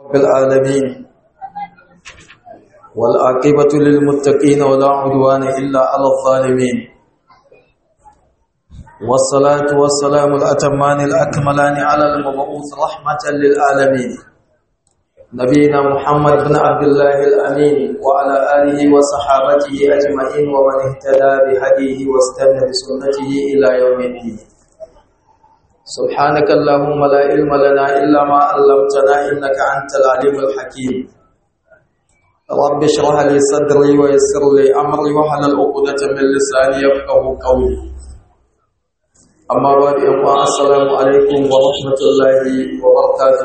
رب العالمين والعاقبة للمتقين ولا عدوان إلا على الظالمين والصلاة والسلام الأتمان الأكملان على المبعوث رحمة للعالمين نبينا محمد بن عبد الله الأمين وعلى آله وصحابته أجمعين ومن اهتدى بهديه واستنى بسنته إلى يوم الدين سبحانك اللهم لا علم لنا إلا ما علمتنا إنك أنت العليم الحكيم رب اشرح لي صدري ويسر لي أمري واحلل عقدة من لساني يفقه قولي أما بعد السلام عليكم ورحمة الله وبركاته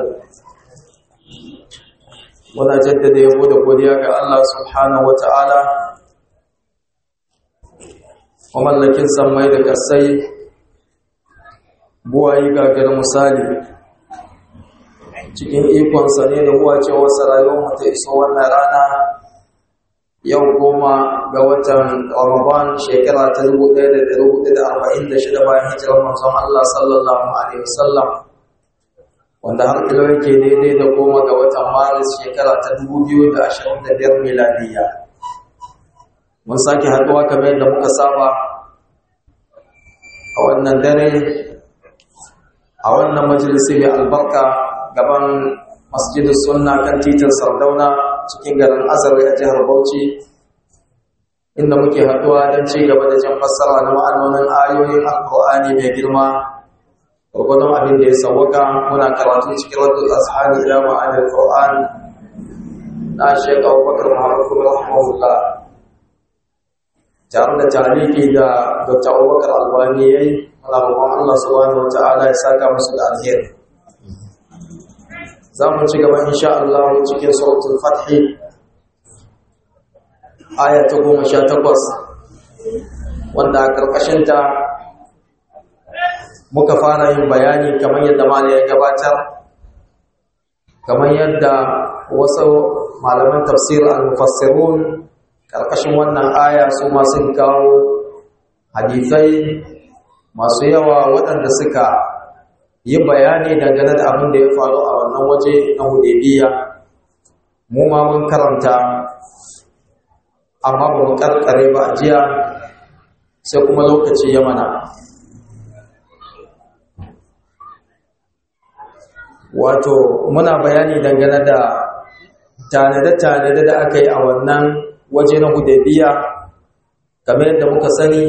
muna jaddada yabo da godiya ga Allah subhanahu wata'ala mamallakin sammai da kasai buwayi gagar misali cikin ikonsa ne da huwacewarsa rayuwar ta iso wannan rana yau goma ga watan ramadan shekara ta 1446 bayan hijirar manzon Allah sallallahu alaihi wasallam wanda har ilo yake daidai da goma ga watan maris shekara ta 2025 miladiya mun sake haɗuwa kamar yadda muka saba a wannan dare a wannan majalisi mai albarka gaban masjidin sunna kan titin sardauna cikin garin azare a jihar bauchi inda muke haɗuwa don ci gaba da jan fassara na ma'anonin ayoyin alkur'ani mai girma gwargwadon abin da ya sauwaka muna karatu cikin raddul ashari ila ma'anar qur'an na shek abubakar muhammad kuma rahimahullah tare da tariki da dr abubakar albani ya yi muna roƙon allah subhanahu wa ta'ala ya saka musu da alheri za mu ci gaba insha allah cikin suratul fathi aya ta goma sha takwas wanda a ƙarƙashinta muka fara yin bayani kamar yadda mali ya gabatar kamar yadda wasu malaman tafsir al-mufassirun karkashin wannan aya su ma sun kawo hadisai masu yawa waɗanda suka yi bayani dangane da abin da ya faru a wannan waje na hudaybiya mu ma mun karanta amma ba mu karkare ba jiya sai kuma lokaci ya mana wato muna bayani dangane da tanade-tanade da aka yi a wannan waje na hudabiya game yadda muka sani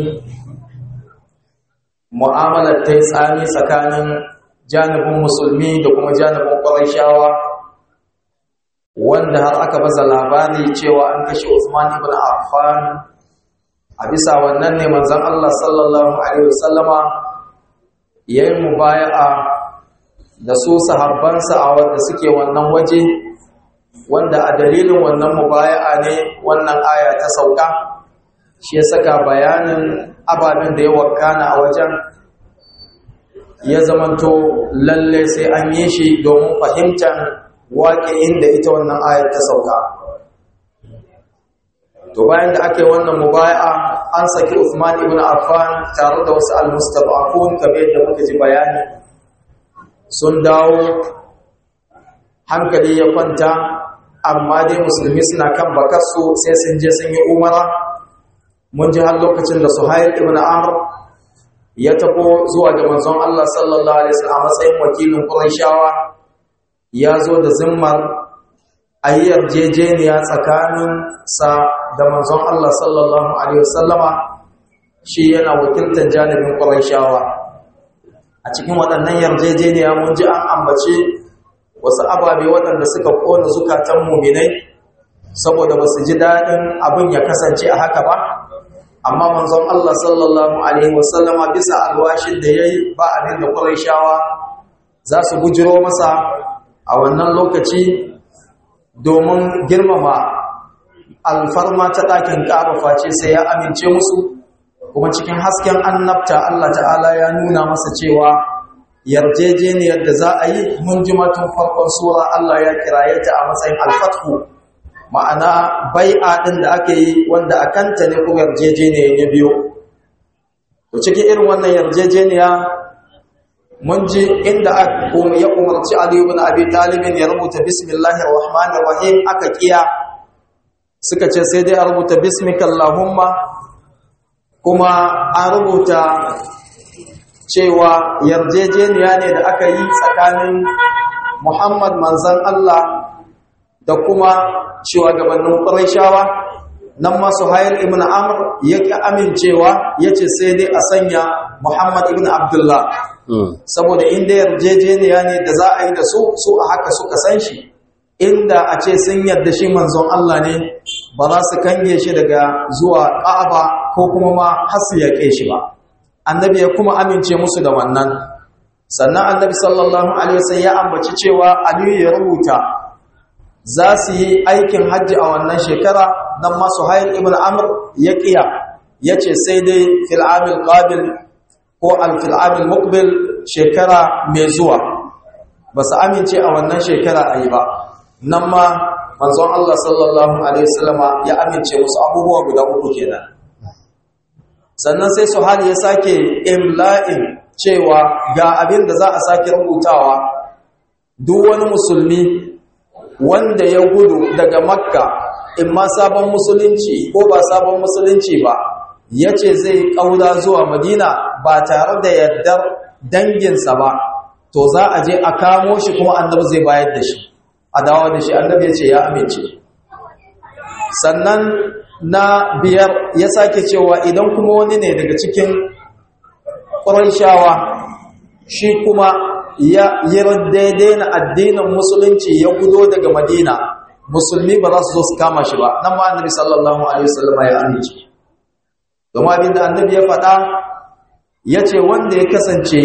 mu'amalar ta yi tsami tsakanin janibin musulmi da kuma janibin ƙwarashawa wanda har aka baza labari cewa an kashe Usman ibn Affan a bisa wannan ne manzon Allah sallallahu alaihi wasallama yayin mubaya'a da su sahabbansa a wanda suke wannan waje wanda a dalilin wannan mubaya'a ne wannan aya ta sauka shi ya saka bayanin ababen da ya wakana a wajen ya zamanto lalle sai an yi shi domin fahimtar waƙi'in da ita wannan aya ta sauka to bayan da aka yi wannan mubaya'a an saki Uthman ibn Affan tare da wasu al-mustab'afun kamar yadda muka ji bayani sun dawo hankali ya kwanta amma dai musulmi suna kan bakarsu sai sun je sun yi umara mun ji har lokacin da suhail ibn amr ya tafo zuwa ga manzon Allah sallallahu alaihi wasallam a matsayin wakilin qurayshawa ya zo da zimmar ayyar jejeniya tsakanin sa da manzon Allah sallallahu alaihi wasallama shi yana wakiltar janibin qurayshawa a cikin waɗannan yarjejeniya mun ji an ambace wasu ababe waɗanda suka ƙona zukatan muminai saboda ba su ji daɗin abin ya kasance a haka ba amma manzon Allah sallallahu alaihi wasallama bisa alwashin da ya yi ba abin da ƙuraishawa za su bujiro masa a wannan lokaci domin girmama alfarma ta ɗakin ƙaba face sai ya amince musu kuma cikin hasken annabta Allah ta'ala ya nuna masa cewa yarjejeniyar da za a yi mun ji matun farkon sura Allah ya kiraye ta a matsayin alfathu ma'ana bai'a din da aka yi wanda a kanta ne kuma yarjejeniyar ya biyo to cikin irin wannan yarjejeniya mun ji inda ya umarci Ali ibn Abi Talib ya rubuta bismillahir rahmanir rahim aka kiya suka ce sai dai a rubuta bismika allahumma kuma an rubuta cewa yarjejeniya ne da aka yi tsakanin Muhammad manzan Allah da kuma shugabannin Qurayshawa nan ma Suhail ibn Amr yake amincewa yace sai dai a sanya Muhammad ibn Abdullah saboda inda yarjejeniya ne da za a yi da su su a haka suka san shi inda a ce sun yarda shi manzon Allah ne ba za su kange shi daga zuwa Ka'aba ko kuma ma har su yaƙe shi ba annabi ya kuma amince musu da wannan sannan annabi sallallahu alaihi wasallam ya ambaci cewa Aliyu ya rubuta za su yi aikin hajji a wannan shekara dan ma Suhail ibn Amr ya kiya yace sai dai fil amil qabil ko al fil amil muqbil shekara mai zuwa ba su amince a wannan shekara ayi ba nan ma manzon Allah sallallahu alaihi wasallama ya amince musu abubuwa guda uku kenan sannan sai Suhail ya sake imla'in cewa ga abin da za a sake rubutawa duk wani musulmi wanda ya gudu daga makka in ma sabon musulunci ko ba sabon musulunci ba ya ce zai ƙaura zuwa madina ba tare da yardar danginsa ba to za a je a kamo shi kuma annabi zai bayar da shi a dawo da shi annabi ya ce ya amince sannan na biyar ya sake cewa idan kuma wani ne daga cikin ƙuraishawa shi kuma ya yi daidai na addinin musulunci ya gudo daga madina musulmi ba za su zo su kama shi ba nan ma annabi sallallahu alaihi wasallam ya amince domin abin da annabi ya faɗa ya ce wanda ya kasance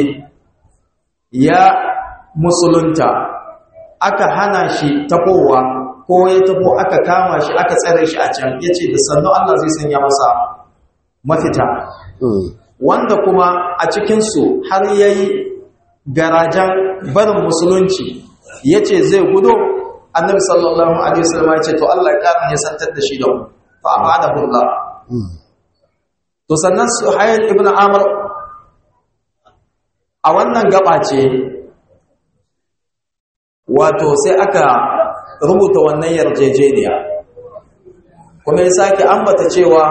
ya musulunta aka hana shi tafowa ko ya tafo aka kama shi aka tsare shi a can ya ce da sannu Allah zai sanya masa mafita wanda kuma a cikinsu har ya yi garajen barin musulunci ya ce zai gudo annabi sallallahu alaihi wasallam ya ce to Allah ya karin ya santar da shi da mu fa amana billah to sannan suhayl ibn amr a wannan gaba ce wato sai aka rubuta wannan yarjejeniya kuma ya sake ambata cewa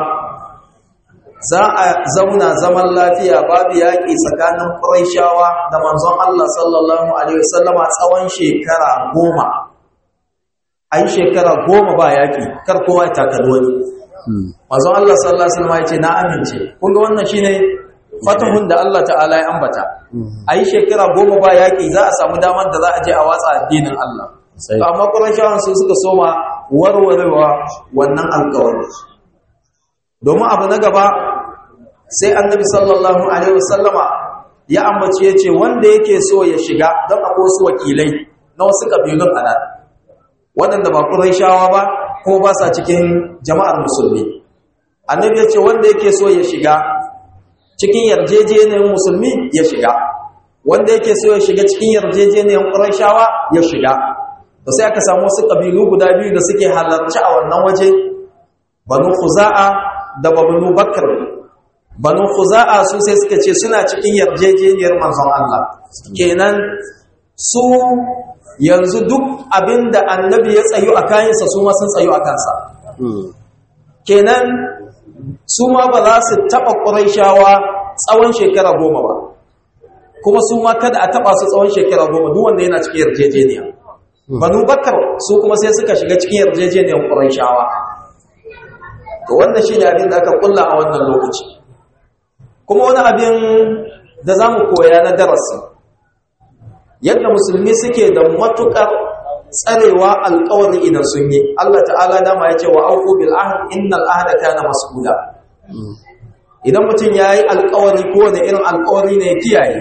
za a zauna zaman lafiya babu yaƙi tsakanin ƙuraishawa da manzon Allah sallallahu Alaihi wasallama tsawon shekara goma a yi shekara goma ba yaƙi kar kowa ya takali wani manzon Allah sallallahu Alaihi wasallama ya ce na amince kunga wannan shi ne fatahun da Allah ta'ala ya ambata a yi shekara goma ba yaƙi za a samu damar da za a je a watsa addinin Allah amma ƙuraishawan su suka soma warwarewa wannan alƙawarin domin abu na gaba sai annabi sallallahu alaihi wasallama ya ambaci yace wanda yake so ya shiga don akwai wasu wakilai na wasu kabilun anan waɗanda ba Qurayshawa ba ko ba sa cikin jama'ar musulmi annabi yace wanda yake so ya shiga cikin yarjejeniyar musulmi ya shiga wanda yake so ya shiga cikin yarjejeniyar Qurayshawa ya shiga to sai aka samu wasu kabilu guda biyu da suke halarci a wannan waje banu Khuza'a da banu Bakr banu khuza'a su sai suka ce suna cikin yarjejeniyar manzon Allah kenan su yanzu duk abinda annabi ya tsayu a kayansa su ma sun tsayu a kansa kenan su ma ba za su taɓa ƙuraishawa tsawon shekara goma ba kuma su ma kada a taɓa su tsawon shekara goma duk wanda yana cikin yarjejeniya banu bakar su kuma sai suka shiga cikin yarjejeniyar ƙuraishawa to wannan shi ne abin da aka kulla a wannan lokaci kuma wani abin da za mu koya na darasi yadda musulmi suke da matuƙar tsarewa alƙawari idan sun yi Allah ta'ala dama ya ce wa auku bil ahd innal ahda kana mas'ula idan mutum yayi alƙawari ko da irin alƙawari ne kiyaye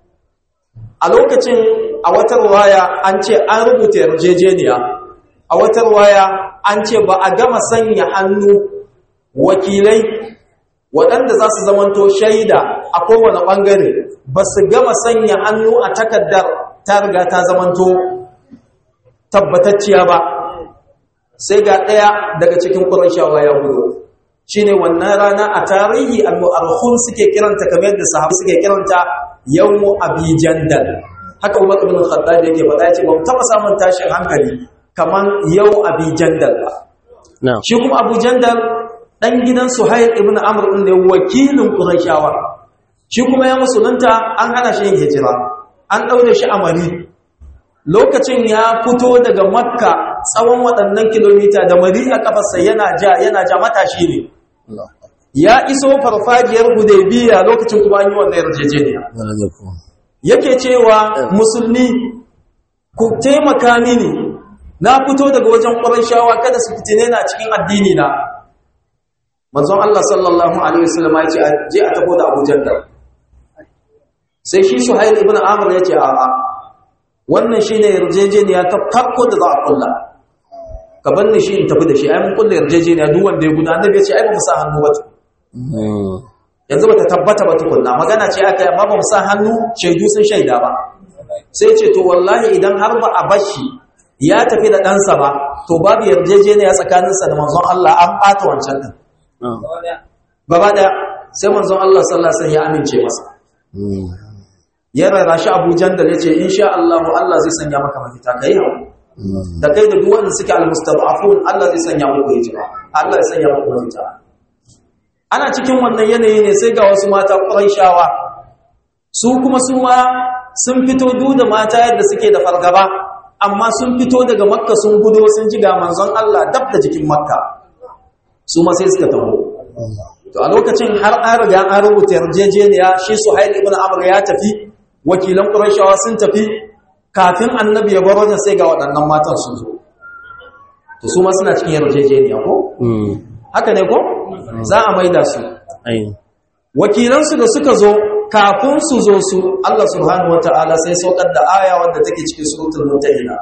a lokacin a wata ruwaya an ce an rubuta yarjejeniya a wata ruwaya an ce ba a gama sanya hannu wakilai waɗanda za su zamanto shaida a kowane ɓangare ba su gama sanya hannu a takardar ta riga ta zamanto tabbatacciya ba sai ga ɗaya daga cikin ƙurashawa ya gudu shi ne wannan rana a tarihi al-mu'arhun suke kiranta kamar yadda sahabu suke kiranta yawmu abi jandal haka Umar ibn Khattab yake faɗa yace ba mu taba samun tashin hankali kaman yau abi jandal ba na'am shi kuma abu jandal dan gidan Suhail ibn Amr din da wakilin Qurayshawa shi kuma ya musulunta an hana shi yin hijira an daure shi a Mari lokacin ya fito daga Makka tsawon waɗannan kilomita da Mari a kafarsa yana ja yana ja matashi ne ya iso farfajiyar Hudaybiya lokacin kuma an yi wannan yarjejeniya yake cewa musulmi ku taimaka mini na fito daga wajen shawa kada su fitine na cikin addini na manzon Allah sallallahu alaihi wasallam ya ce je a tafi da Abu Jandal sai shi Suhail ibn Amr ya ce a'a wannan shine yarjejeniya ta farko da za a kulla ka bar ni shi in tafi da shi ai mun kulla yarjejeniya duk wanda ya guda annabi ya ce ai ba mu sa hannu ba yanzu bata tabbata ba tukunna magana ce aka amma ba mu sa hannu shaidu sun shaida ba sai ce to wallahi idan har ba a bashi ya tafi da ɗansa ba to babu yarjejeniya tsakaninsa da manzon Allah an ɓata wancan ɗin gaba ɗaya sai manzon Allah sallallahu alaihi wasallam ya amince masa ya rara shi Abu Jandal yace insha Allah Allah zai sanya maka mafita kai hawo da kai da duk wanda suke almustad'afun Allah zai sanya muku hijira Allah zai sanya muku mafita ana cikin wannan yanayi ne sai ga wasu mata shawa. su kuma su ma sun fito duk da mata yadda suke da fargaba amma sun fito daga makka sun gudo sun ji ga manzon Allah dab da jikin makka su ma sai suka taho to a lokacin har an riga an rubuta yarjejeniya shi Suhail ibn Amr ya tafi wakilan Qurayshawa sun tafi kafin annabi ya bar wajen sai ga waɗannan matan sun zo to su ma suna cikin yarjejeniya ko haka ne ko za a maida su wakilansu da suka zo kafin su zo su Allah subhanahu wata'ala sai saukar da aya wadda take cikin suratul mutahina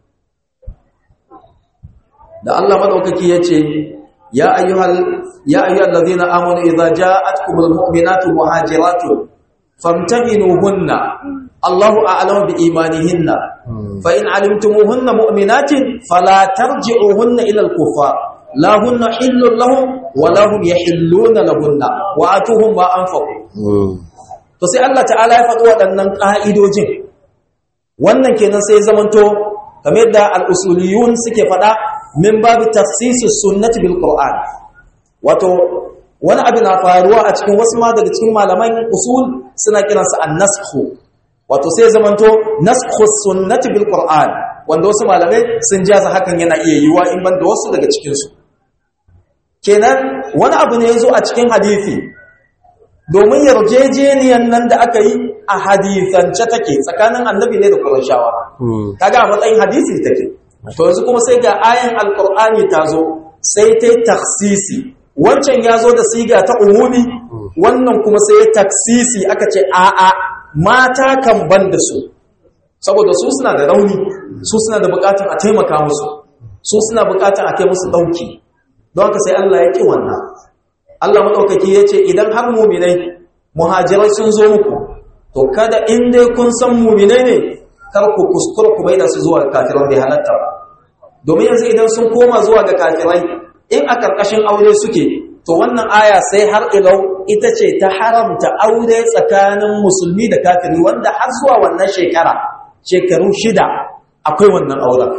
da Allah madaukaki yace ya ayyuhal ya ayyuhal ladina amanu idza ja'atkumul mu'minatu muhajiratun famtahinuhunna Allahu a'lamu bi imanihinna fa in 'alimtumuhunna mu'minatin fala tarji'uhunna ila al-kuffar la hunna hillun lahum wa lahum yahilluna lahunna wa atuhum ma anfaqu to sai Allah ta'ala ya faɗi waɗannan ƙa'idojin wannan kenan sai zamanto kamar da al-usuliyun suke faɗa min babu tafsisus sunnati bil qur'an wato wani abu na faruwa a cikin wasu ma daga cikin malaman usul suna kiransa an-nasxu wato sai zamanto nasxu sunnati bil qur'an wanda wasu malamai sun jaza hakan yana iya yiwa in banda wasu daga cikin su kenan wani abu ne yazo a cikin hadisi domin yarjejeniyan nan da aka yi a hadithance take tsakanin annabi ne da Qurayshawa kaga a matsayin hadisi take to yanzu kuma sai ga ayan alqur'ani ta zo sai ta taksisi wancan ya zo da siga ta umumi wannan kuma sai ya taksisi aka ce a'a mata kan ban da su saboda su suna da rauni su suna da bukatun a taimaka musu su suna bukatun a kai musu dauki don haka sai Allah ya ki wannan Allah madaukaki yace idan har mu'minai muhajirai sun zo muku to kada in dai kun san mu'minai ne kar ku kuskura ku maida su zuwa kafiran bai halatta ba domin yanzu idan sun koma zuwa ga kafirai in a karkashin aure suke to wannan aya sai har ilau ita ce ta haramta aure tsakanin musulmi da kafiri wanda har zuwa wannan shekara shekaru shida akwai wannan auren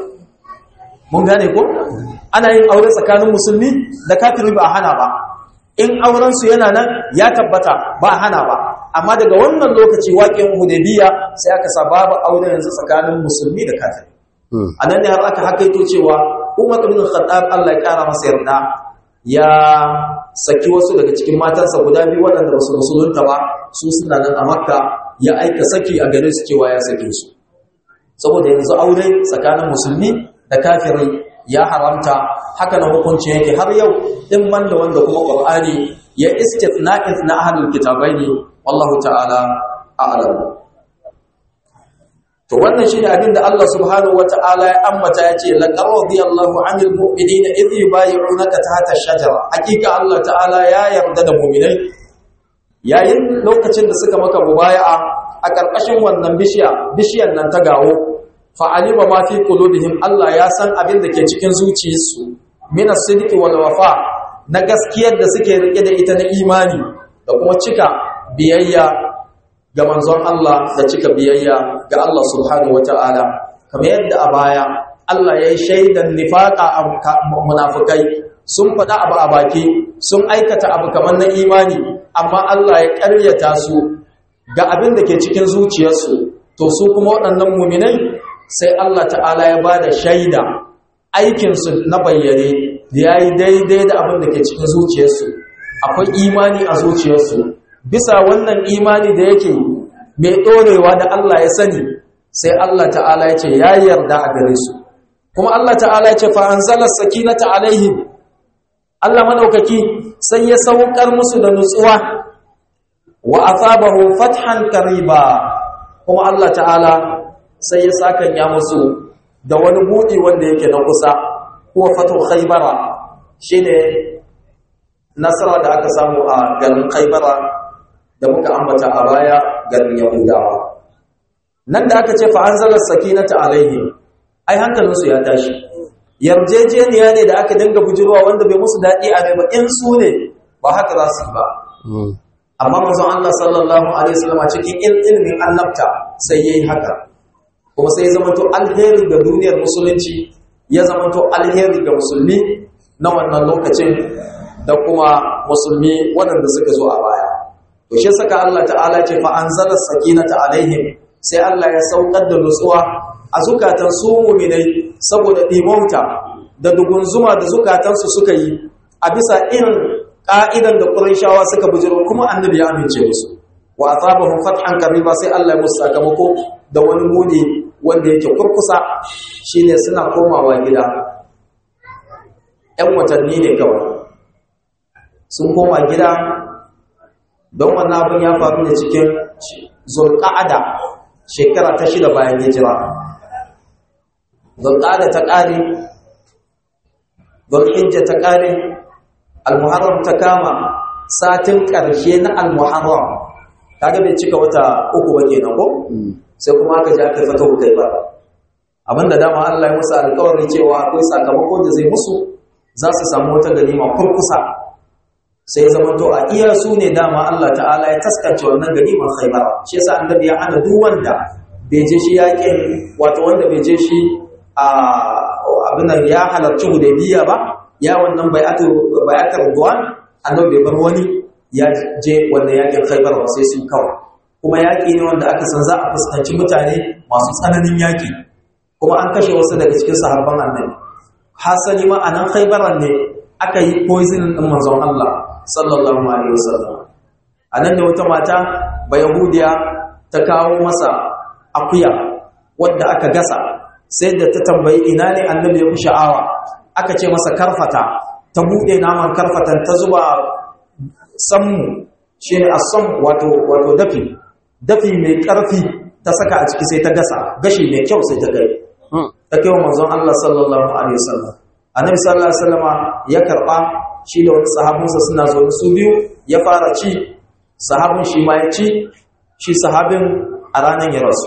mun gane ko ana yin aure tsakanin musulmi da kafiri ba a hana ba in aurensu yana nan ya tabbata ba a hana ba amma daga wannan lokaci waƙin hudaybiya sai aka sa babu aure yanzu tsakanin musulmi da kafiri a nan ne har aka hakaito cewa umar ibn khattab Allah ya kara masa yarda ya saki wasu daga cikin matansa guda biyu waɗanda ba su musulunta ba su suna nan a makka ya aika saki a gare su cewa ya sake su saboda yanzu aure tsakanin musulmi da kafirai ya haramta haka na hukunci yake har yau din man da wanda kuma qur'ani ya istithna'in na ahlul kitabaini wallahu ta'ala a'lam to wannan shine abin da Allah subhanahu wata'ala ya ambata yace laqad radiyallahu 'anil mu'minina idh yubayyi'unaka tahta ash-shajara hakika Allah ta'ala ya yarda da mu'minai yayin lokacin da suka maka mubaya'a a karkashin wannan bishiya bishiyan nan ta gawo fa'alima ma fi qulubihim Allah ya san abin da ke cikin zuciyarsu min as-sidqi wal wafa na gaskiyar da suke rike da ita na imani da kuma cika biyayya ga manzon Allah da cika biyayya ga Allah subhanahu wata'ala kamar yadda a baya Allah ya yi shaidan nifaqa a munafikai sun faɗa abu a baki sun aikata abu kamar na imani amma Allah ya ƙaryata su ga abin da ke cikin zuciyarsu to su kuma waɗannan muminai sai Allah ta'ala ya ba da shaida aikinsu na bayyane ya yi daidai da abin da ke cikin zuciyarsu akwai imani a zuciyarsu bisa wannan imani da yake mai ɗorewa da Allah ya sani sai Allah ta'ala ya ce ya yarda a gare su kuma Allah ta'ala ya ce fa'anzalar sakinata alaihim Allah madaukaki sai ya saukar musu da nutsuwa wa asabahu fathan kariba kuma Allah ta'ala sai ya sakanya musu da wani buɗi wanda yake na kusa kuwa fatu khaybara shine nasara da aka samu a garin khaybara da muka ambata a baya garin yahudawa nan da aka ce fa anzala sakinata alaihim ai hankalinsu ya tashi yarjejeniya ne da aka dinga bujirwa wanda bai musu daɗi a mai ba in su ne ba haka za su yi ba amma manzon Allah sallallahu alaihi wasallam cikin ilimin annabta sai yayi haka kuma sai ya zamanto alheri ga duniyar musulunci ya zamanto alheri ga musulmi na wannan lokacin da kuma musulmi waɗanda suka zo a baya to shi saka Allah ta'ala ce fa anzala sakinata alaihim sai Allah ya saukar da nutsuwa a zukatan su mu'minai saboda dimauta da dugunzuma da zukatansu suka yi a bisa irin ka'idan da Qurayshawa suka bujiro kuma annabi ya amince musu wa asabahum fathan qariba sai Allah ya musu sakamako da wani muni wanda yake kurkusa shine suna komawa gida ‘yan watanni ne kawai sun koma gida don wannan abin ya faru da cikin zulƙa'ada shekara ta shida bayan hijira zulƙa'ada ta ƙare zulhijja ta ƙare almuharram ta kama satin ƙarshe na almuharram kaga bai cika wata uku ba kenan ko sai kuma aka ji aka fata ku kai ba abinda dama Allah ya musu alƙawarin cewa akwai sakamako da zai musu za su samu wata ganima kurkusa sai zama to a iya su ne dama Allah ta'ala ya taskace wannan ganimar khaybar shi yasa annabi ya hana duk wanda bai je shi yakin wato wanda bai je shi a abin nan ya halarci hudaybiya ba ya wannan bai'atu bai'atul ridwan annabi bai bar wani ya je wannan yakin khaybar ba sai su kawai kuma yaki ne wanda aka san za a fuskanci mutane masu tsananin yaki kuma an kashe wasu daga cikin sahabban annabi hasali ma anan khaybaran ne aka yi poison din manzon Allah sallallahu alaihi wasallam anan da wata mata ba yahudiya ta kawo masa akuya wadda aka gasa sai da ta tambayi ina ne annabi ya fi sha'awa aka ce masa karfata ta bude naman karfatan ta zuba sammu shine asam wato wato dafi dafi mai karfi ta saka a ciki sai ta gasa gashi mai kyau sai ta kai ta kai wa manzon Allah sallallahu alaihi wasallam annabi sallallahu alaihi wasallama ya karba shi da wani sahabinsa suna zo su biyu ya fara ci sahabin shi ma ya ci shi sahabin a ranar ya rasu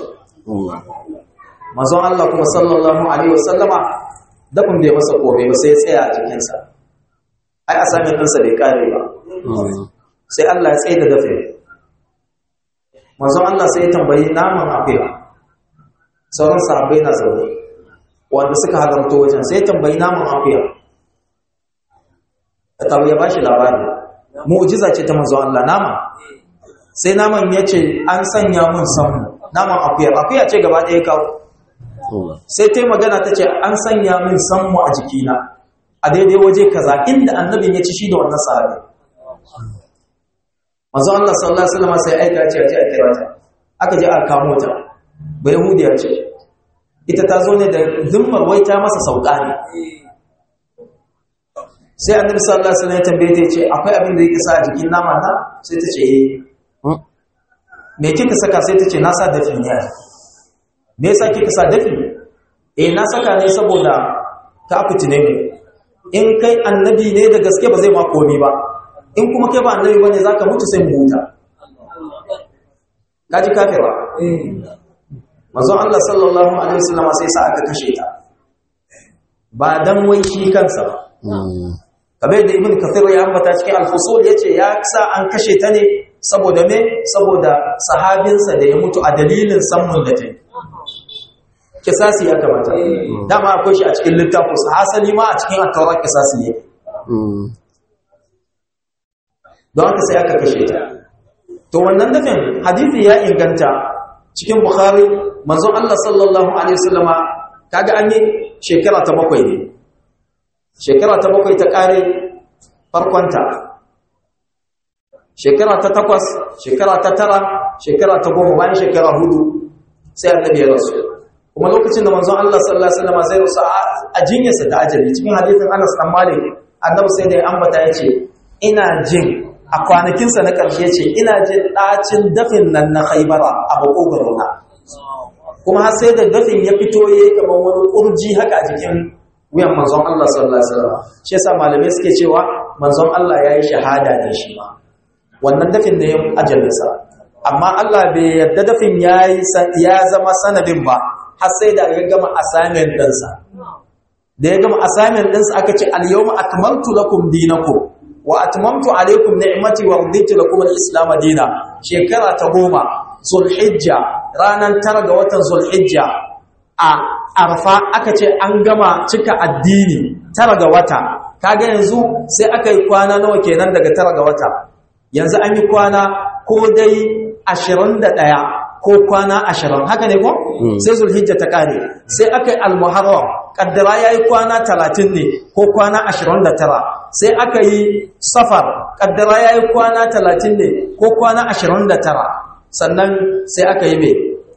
manzon Allah kuma sallallahu alaihi wasallama dafin bai masa kome ba sai ya tsaya a jikinsa ai a sami ɗinsa bai kare ba sai Allah ya tsaye da dafe manzon Allah sai ya tambayi naman akuya sauran sahabbai na zaune wanda suka halarta wajen sai tambayi naman akuya ta ya bashi labari mu'jiza ce ta manzo Allah nama sai naman ya ce an sanya mun samu naman akuya akuya ce gaba ɗaya kawo sai ta magana ta ce an sanya min sammu a jikina a daidai waje kaza inda annabin ya ci shi da wannan sahabi manzo Allah sallallahu alaihi wasallam sai aika ce a je a kira ta aka je a kamo ta ba yahudiya ce ita ta zo ne da zimmar wai ta masa sauka ne sai annabi sallallahu alaihi wasallam ya tambaye ta ce akwai abin da yake sa a jikin nama na sai ta ce eh me kika saka sai ta ce na sa dafi ne me yasa kika sa dafi eh na saka ne saboda ka fitine ne in kai annabi ne da gaske ba zai ma komai ba in kuma kai ba annabi bane zaka mutu sai mu huta kaji kafira manzon Allah sallallahu alaihi wasallam sai sa aka kashe ta ba dan wai shi kansa ba kamar da ibn kathir ya ambata cikin al-fusul yace ya sa an kashe ta ne saboda me saboda sahabinsa da ya mutu a dalilin sammun da ta kisasi ya kamata dama akwai shi a cikin littafin sa hasali ma a cikin attaurar kisasi ne don haka sai aka kashe ta to wannan dafin hadithi ya inganta cikin bukhari manzon Allah sallallahu alaihi wasallama kaga an yi shekara ta bakwai ne shekara ta bakwai ta kare farkonta shekara ta takwas shekara ta tara shekara ta goma bayan shekara hudu sai annabi ya rasu kuma lokacin da manzon Allah sallallahu alaihi wasallam zai rasu a jinyarsa ta ajali cikin hadisin Anas dan Malik annabi sai da ya ambata yace ina jin a kwanakinsa na ƙarshe ce ina jin ɗacin dafin nan na Khaibara a bakogarona kuma har sai da dafin ya fito yayi kamar wani kurji haka a jikin wuyan manzon Allah sallallahu alaihi wasallam shi yasa malamai suke cewa manzon Allah yayi shahada da shi ma wannan dafin da ya ajalinsa amma Allah bai yadda dafin yayi ya zama sanadin ba har sai da ya gama assignment ɗinsa da ya gama assignment ɗinsa aka ce al-yawma akmaltu lakum dinakum wa atmamtu alaykum ni'mati wa raditu lakum al-islam dina shekara ta goma zulhijja ranan tara ga watan zulhijja a arfa aka ce an gama cika addini tara ga wata kaga yanzu sai aka yi kwana nawa kenan daga tara ga wata yanzu an yi kwana ko dai 21 ko kwana 20 haka ne ko sai zulhijja ta kare sai aka yi almuharram kaddara yayi kwana 30 ne ko kwana 29 sai aka yi safar kaddara yayi kwana 30 ne ko kwana 29 sannan sai aka yi me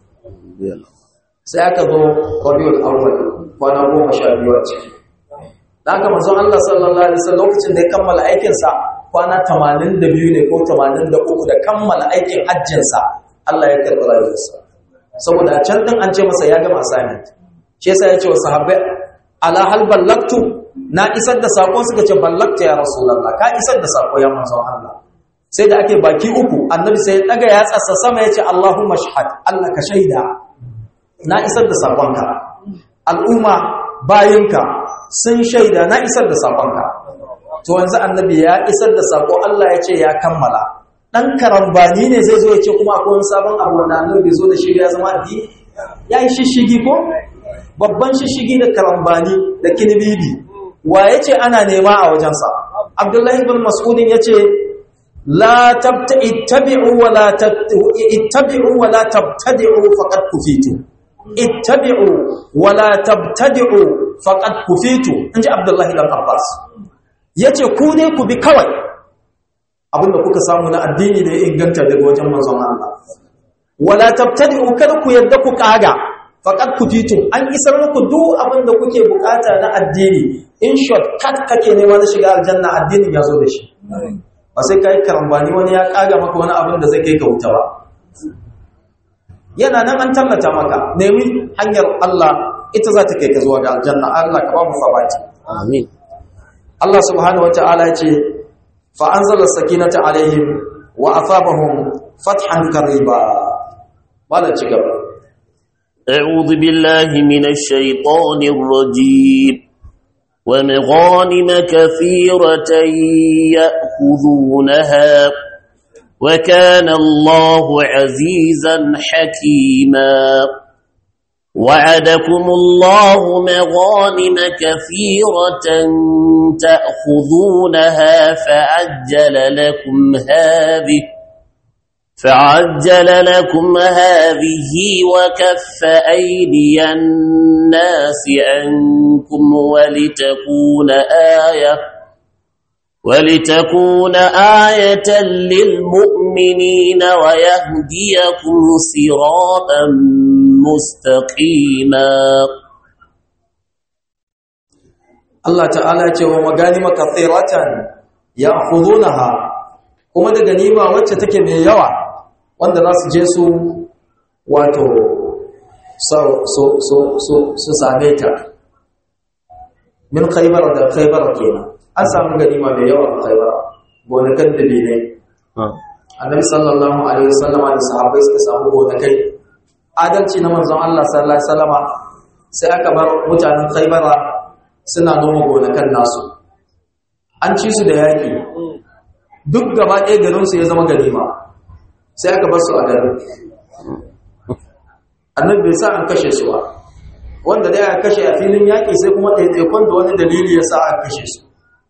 sai aka zo rabiul awwal kwana 12 a ciki da haka manzon Allah sallallahu alaihi wasallam lokacin da ya kammala aikin sa kwana 82 ne ko 83 da kammala aikin hajjin sa Allah ya karɓi rayuwarsa saboda a can din an ce masa ya gama assignment shi yasa ya ce wa sahabbai ala hal ballaktu na isar da sako suka ce ballakta ya rasulullah ka isar da sako ya manzon Allah sai da ake baki uku annabi sai ya daga ya tsassa sama ya ce Allahumma shahad Allah ka shaida na isar da sakonka al'umma bayinka sun shaida na isar da sakonka to yanzu annabi ya isar da sako Allah ya ce ya kammala dan karambani ne zai zo ya ce kuma akwai wani sabon abu wanda annabi zo da shi ya zama addini ya yi shishigi ko babban shishigi da karambani da kinibibi wa ya ce ana nema a wajensa abdullahi bin mas'udin ya ce la tabta ittabi'u wa la ittabi'u wa la tabtadi'u faqad kufitu ittabi'u wa la tabtadi'u faqad kufitu inji abdullahi bin abbas yace ku ne ku bi kawai abinda kuka samu na addini da ya inganta daga wajen manzon Allah wala tabtadi'u kada ku yadda ku kaga faqad kufitum an isar muku duk abinda kuke bukata na addini in short cut kake nema na shiga aljanna addinin ya zo da shi ba sai kai karambani wani ya kaga maka wani abin da zai kai ka wuta ba yana nan an tallata maka nemi hanyar Allah ita za ta kai ka zuwa ga aljanna Allah ka ba mu sabati amin Allah subhanahu wataala ya ce fa anzala sakinata alaihim wa asabahum fathan qariba malan ci gaba أعوذ بالله من الشيطان الرجيم ومغانم كثيرة يأخذونها وكان الله عزيزا حكيما وعدكم الله مغانم كثيرة تأخذونها فعجل لكم هذه فعجل لكم هذه وكف أيدي الناس عنكم ولتكون آية ولتكون آية للمؤمنين ويهديكم صراطا مستقيما Allah ta'ala ce wa maganima kathiratan ya'khudunaha kuma da ganima wacce take mai yawa wanda za su je su wato so so so so su same ta min khaybar da khaybar kenan an samu ganima mai yawa a khaybar gonakan da ne annabi sallallahu alaihi wasallam da sahabbai suka samu gonakai adalci na manzon Allah sallallahu alaihi wasallama sai aka bar mutanen khaybara suna noma gonakan nasu an ci su da yaƙi duk gaba ɗaya garinsu ya zama ganima sai aka bar su a garin annabi bai sa an kashe su ba wanda dai aka kashe a filin yaƙi sai kuma ɗaiɗaikon da wani dalili ya sa aka kashe su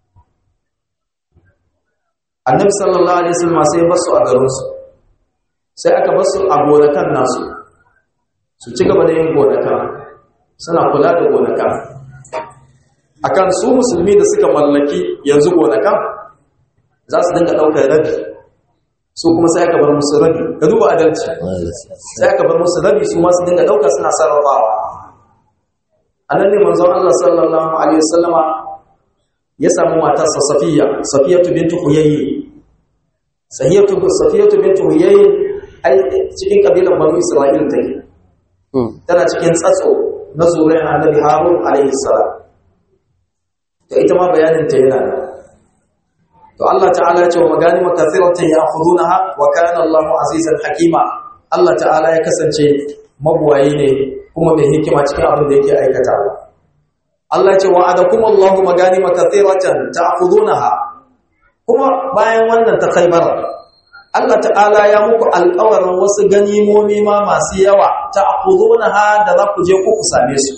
annabi sallallahu alaihi wasallam sai bar su a garinsu sai aka bar su a gonakan nasu su ci gaba da yin gonaka suna kula da gonaka akan su musulmi da suka mallaki yanzu gonakan za su dinga ɗaukar rabi su kuma sai aka bar musu rabi ka duba adalci sai aka bar musu rabi su ma su dinga ɗauka suna sarrafawa a nan ne manzon Allah sallallahu alaihi wasallama ya samu matarsa Safiya Safiyatu bintu Huyayyi Sahiyatu Safiyatu bintu Huyayyi ai cikin kabilan Banu Isra'il take tana cikin tsatso na zuriyar Annabi Harun alaihi salam to ita ma bayanin ta yana da to Allah ta'ala ya ce wa magani makathiratan ya'khudunaha wa kana Allahu azizan hakima Allah ta'ala ya kasance mabuwayi ne kuma mai hikima cikin abin da yake aikata Allah ya ce wa adakum Allahu magani makathiratan ta'khudunaha kuma bayan wannan ta Khaybar Allah ta'ala ya muku alƙawarin wasu ganimomi ma masu yawa ta'khudunaha da za ku je ku same su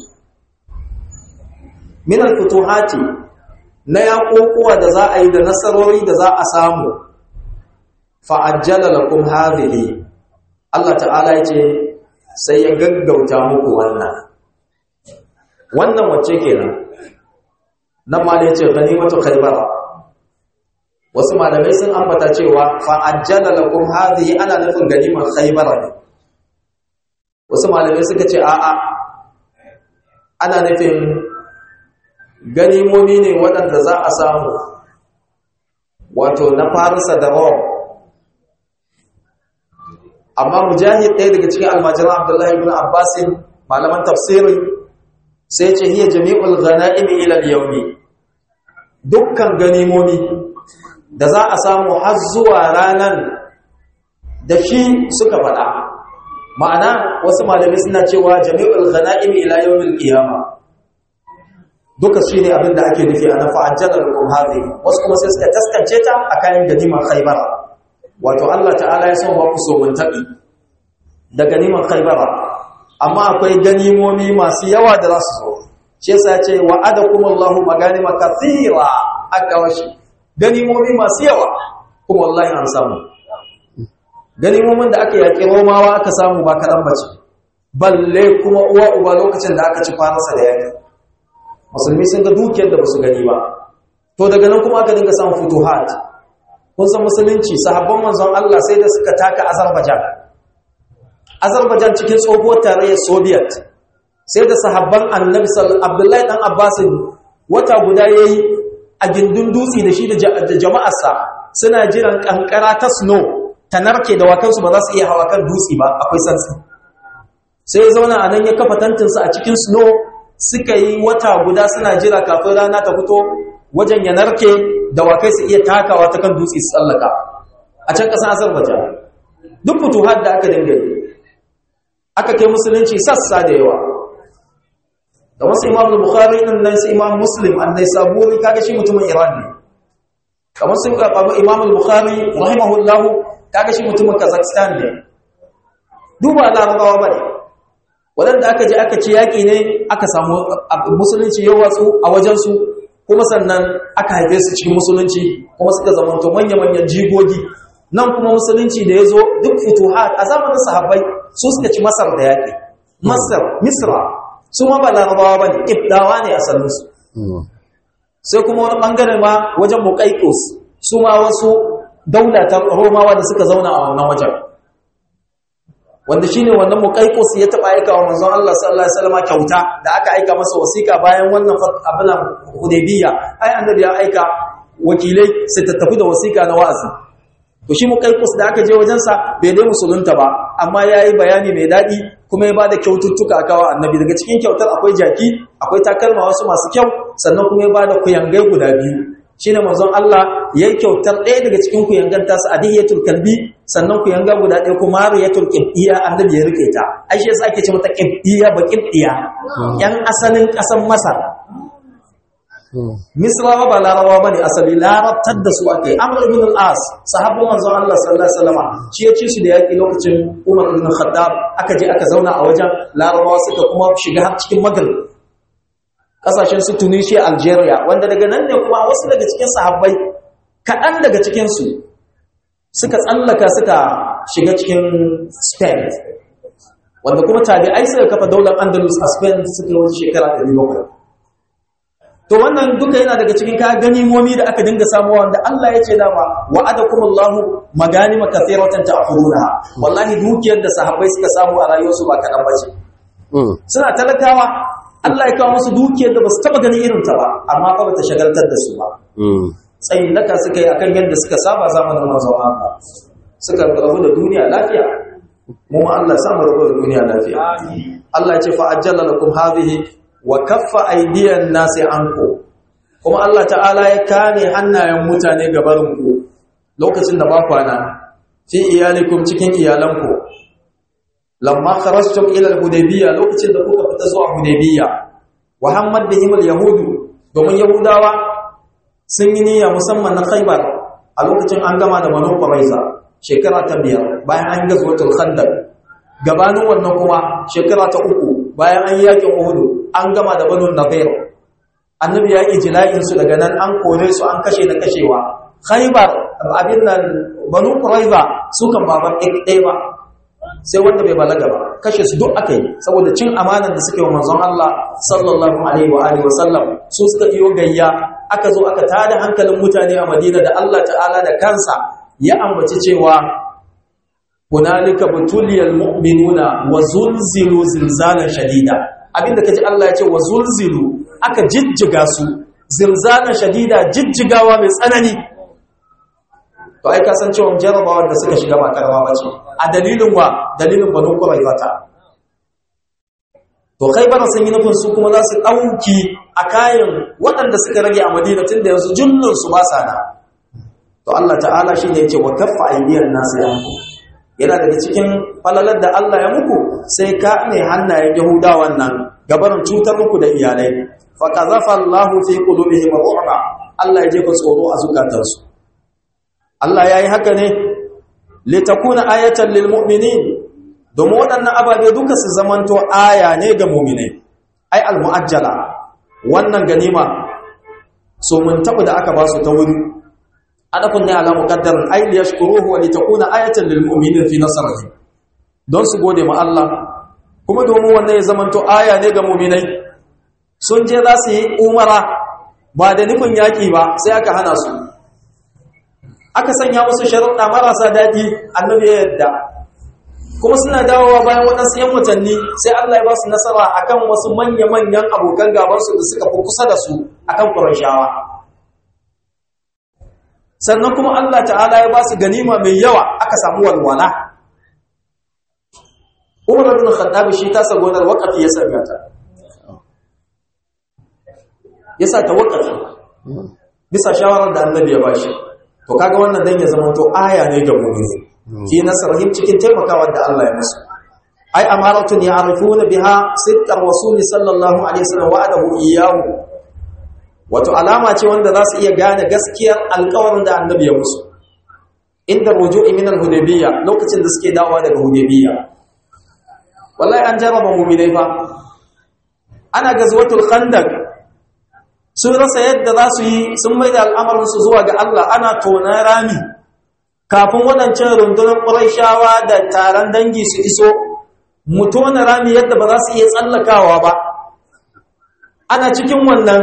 min al-futuhati na yaƙoƙuwa da za a yi da nasarori da za a samu fa'ajjala lakum hadhihi Allah ta'ala ya ce sai ya gaggauta muku wannan wannan wacce kenan nan ma ya ce ganimatu khaybara wasu malamai sun ambata cewa fa'ajjala lakum hadhihi ana nufin ganimar khaybara ne wasu malamai suka ce a'a ana nufin ganimomi ne waɗanda za a samu wato na farisa da rom amma mujahid ɗaya daga cikin almajiran abdullahi ibn abbasin malaman tafsirin sai ce hiya jami'ul ghana'imi ila al-yawmi dukkan ganimomi da za a samu har zuwa ranan da shi suka faɗa ma'ana wasu malamai suna cewa jami'ul ghana'imi ila yawmil qiyamah duka shi ne abin da ake nufi a na fa'ajjalar kumhazi wasu kuma sai suka taskance ta a kayan ganimar khaibara wato Allah ta'ala ya son baku so mun taɓi da ganimar khaibara amma akwai ganimomi masu yawa da za su zo shi yasa ce wa adakum Allahu maganima kathira aka washi ganimomi masu yawa kuma wallahi an samu ganimomin da aka yaƙi romawa aka samu ba kaɗan bace balle kuma uwa uba lokacin da aka ci kwanarsa da yaƙi musulmi sun ga dukiyar da basu gani ba to daga nan kuma aka dinga samun futuhat kun san musulunci sahabban manzon Allah sai da suka taka Azerbaijan Azerbaijan cikin tsohuwar tarayyar Soviet sai da sahabban Annabi sallallahu Abdullahi dan Abbas wata guda yayi a gindin dutse da shi da jama'arsa suna jiran kankara ta snow ta narke da wakansu ba za su iya hawa kan dutse ba akwai santsi sai ya zauna a nan ya kafa tantinsa a cikin snow suka yi wata guda suna jira kafin rana ta fito wajen ya narke da wakai su iya takawa ta kan dutse su tsallaka a can ƙasar azerbaijan duk fituhar da aka dinga yi aka kai musulunci sassa da yawa da wasu imam bukhari nan nan su imam muslim annai saburi kaga shi mutumin iran ne kamar sun karɓa imam bukhari rahimahullahu kaga shi mutumin kazakhstan ne duba larabawa ba ne waɗanda aka je aka ci yaƙi ne aka samu musulunci yau watsu a wajensu kuma sannan aka haife su cikin musulunci kuma suka zamanto manya-manyan jigogi nan kuma musulunci da ya zo duk fituhat a zamanin sahabbai su suka ci masar da yaƙi masar misra su ma ba larabawa ba ne ibdawa ne asalinsu sai kuma wani ɓangare ma wajen muƙaiƙos su ma wasu daulatar romawa da suka zauna a wannan wajen wanda shine wannan muqaiqus ya taba aika wa manzon Allah sallallahu alaihi wasallam kyauta da aka aika masa wasiƙa bayan wannan abinan hudaybiya ai annabi ya aika wakilai su tattafi da wasiƙa na wa'azi to shi muqaiqus da aka je wajen sa bai dai musulunta ba amma yayi bayani mai dadi kuma ya bada kyaututtuka aka wa annabi daga cikin kyautar akwai jaki akwai takalma wasu masu kyau sannan kuma ya bada kuyangai guda biyu shine manzon Allah yayi kyautar ɗaya daga cikin kuyangan tasu adiyatul kalbi sannan kuyanga guda ɗaya kuma riyatul qibdiya annabi ya rike ta ai shi yasa ake ce mata qibdiya ba qibdiya yan asalin ƙasar Masar misrawa ba larawa bane asali larabtar da su ake amr ibn al-as sahabban manzon Allah sallallahu alaihi wasallam shi ya ci su da yaki lokacin Umar ibn Khattab aka je aka zauna a wajen larabawa suka kuma shiga har cikin Maghrib kasashen su Tunisia Algeria wanda daga nan ne kuma wasu daga cikin sahabbai kaɗan daga cikin su suka tsallaka suka shiga cikin Spain wanda kuma tabi'ai suka kafa daular Andalus a Spain suka yi shekara 700 to wannan duka yana daga cikin ka ganimomi da aka dinga samuwa wanda Allah ya ce dama wa'adakumullahu maganima kathiratan ta'khuduna wallahi dukiyar da sahabbai suka samu a rayuwarsu ba kadan bace suna talakawa Allah ya kawo musu dukiyar da basu taba ganin irin ta ba amma fa bata shagaltar da su ba tsayin daka suka yi akan yadda suka saba zamanin manzon Allah suka rabu da duniya lafiya mu ma Allah ya samu rabu da duniya lafiya Allah ya ce fa ajjala lakum hadhihi wa kaffa aydiyan nasi anku kuma Allah ta'ala ya kame hannayen mutane gabarinku lokacin da ba kwana fi iyalikum cikin iyalanku lamma kharajtum ila al-hudaybiyya lokacin da kuka fita zuwa hudaybiyya wa hammad bihim al-yahudu domin yahudawa sun yi niyya musamman na khaybar a lokacin an gama da banu quraiza shekara ta biyar bayan an gazwatul khandaq gabanin wannan kuma shekara ta uku bayan an yakin uhudu an gama da banu nadir annabi ya ijla'in su daga nan an kore su an kashe da kashewa khaybar abin nan banu quraiza su kan baban ɗaya ba sai wanda bai balaga ba kashe su duk aka yi saboda cin amanar da suke wa manzon Allah sallallahu alaihi wa alihi wa sallam su suka iyo gayya aka zo aka tada hankalin mutane a Madina da Allah ta'ala da kansa ya ambaci cewa hunalika butuliyal mu'minuna wa zulzilu zilzalan shadida abinda kaji Allah ya ce wa zulzilu aka jijjiga su zilzalan shadida jijjigawa mai tsanani to ai ka san cewa jarabawar da suka shiga ba karama bace a dalilin wa dalilin banu quraizata to khaybar sun yi nufin su kuma za su dauki a kayan waɗanda suka rage a Madina tunda yanzu jullun su ba sa na to Allah ta'ala shine yake wa kaffa aydiyan nasu yanku yana daga cikin falalar da Allah ya muku sai ka ne hannayen yahudawan nan gabarin cutar muku da iyalai fa qazafa Allahu fi qulubihim ru'ba Allah ya jefa tsoro a zukatansu Allah ya yi haka ne litakuna ayatan lil mu'minin domin waɗannan ababe duka su zamanto aya ne ga mu'minai ai al mu'ajjala wannan ganima so mun tabu da aka ba su ta wuri adakun ne ala muqaddarin ay liyashkuruhu wa litakuna ayatan lil mu'minin fi nasrihi don su gode ma Allah kuma domin wannan ya zamanto aya ne ga mu'minai sun je za su yi umara ba da nufin yaki ba sai aka hana su aka sanya musu sharuɗa marasa daɗi annabi ya yadda kuma suna dawowa bayan waɗansu yan watanni sai Allah ya ba su nasara akan wasu manya-manyan abokan gabansu da suka fi kusa da su akan Qurayshawa sannan kuma Allah ta'ala ya ba su ganima mai yawa aka samu walwala Umar ibn Khattab shi ta sa gonar waqafi ya sanya ta yasa ta waqafi bisa shawarar da Annabi ya bashi to kaga wannan dan ya zama to aya ne ga mu'mini fi nasrihim cikin taimakawa da Allah ya musu ai amaratun ya'rifuna biha sidqar rasul sallallahu alaihi wasallam wa'adahu iyyahu wato alama ce wanda za su iya gane gaskiyar alƙawarin da annabi ya musu inda ruju'i min al-hudaybiyya lokacin da suke dawowa daga hudaybiyya wallahi an jarraba mu'minai fa ana gazwatul khandaq sun rasa yadda za su yi sun mai da al'amarinsu zuwa ga Allah ana tona rami kafin waɗancan rundunar ƙuraishawa da taron dangi su iso mu tona rami yadda ba za su iya tsallakawa ba ana cikin wannan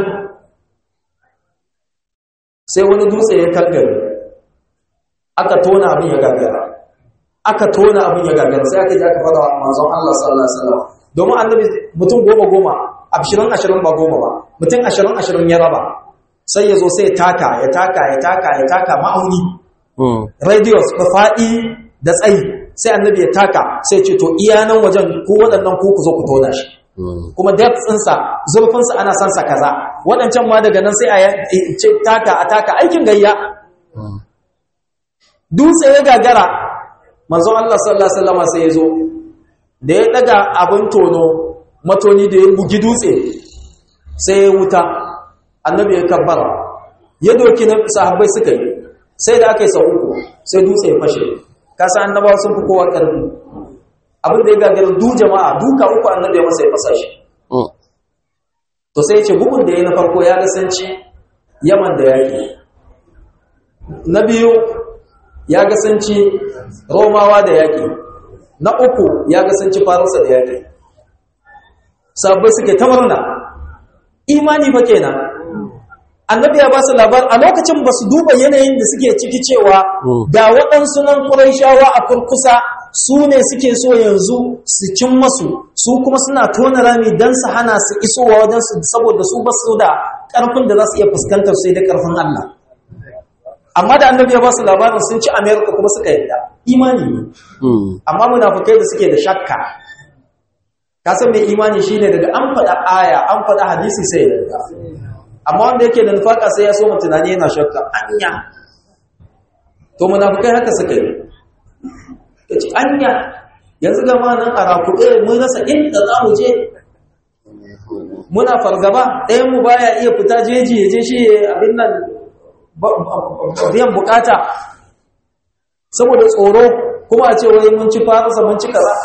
sai wani dutse ya kangare aka tona abin ya gagara aka tona abin ya gagara sai aka ji aka fara wa manzon Allah sallallahu alaihi wasallam domin annabi mutum goma goma ashirin ashirin ba goma ba mutum ashirin ashirin ya raba sai ya zo sai ya taka ya taka ya taka ya taka ma'auni radius da faɗi da tsayi sai annabi ya taka sai ce to iya nan wajen ko waɗannan ko ku zo ku tona shi kuma depth ɗinsa zurfinsa ana son sa kaza waɗancan ma daga nan sai a ce taka a taka aikin gayya dutse ya gagara manzon Allah sallallahu alaihi wasallam sai ya zo da ya daga abin tono matoni da ya bugi dutse sai ya wuta annabi ya kabbara ya doki na sahabbai suka yi sai da aka yi sau uku sai dutse ya fashe kasa annabawa sun fi kowa ƙarfi abin da ya gagarin du jama'a duka uku annabi ya masa ya fasa shi to sai ce bugun da ya na farko ya gasanci yaman da yaƙi na biyu ya gasanci romawa da yaƙi na uku ya gasanci faransa da yaƙi sabbai suke ta murna imani fa kenan annabi ya ba su labar a lokacin ba su duba yanayin da suke ciki cewa da waɗansu nan ƙuraishawa a kurkusa su ne suke so yanzu su cin masu su kuma suna tona rami don su hana su isowa wajen su saboda su ba su da ƙarfin da za su iya fuskantar sai da ƙarfin Allah amma da annabi ya ba su labarin sun ci amerika kuma suka yadda imani ne amma munafukai da suke da shakka ka san mai imani shine daga an faɗa aya an faɗa hadisi sai ya yarda amma wanda yake da nufaka sai ya so tunani yana shakka anya to munafukai haka suka yi yace anya yanzu ga ma nan a rakuɗe mun rasa inda za mu je muna fargaba ɗayan mu baya iya fita jeji ya je shi abin nan biyan bukata saboda tsoro kuma a ce wai mun ci faransa mun ci kaza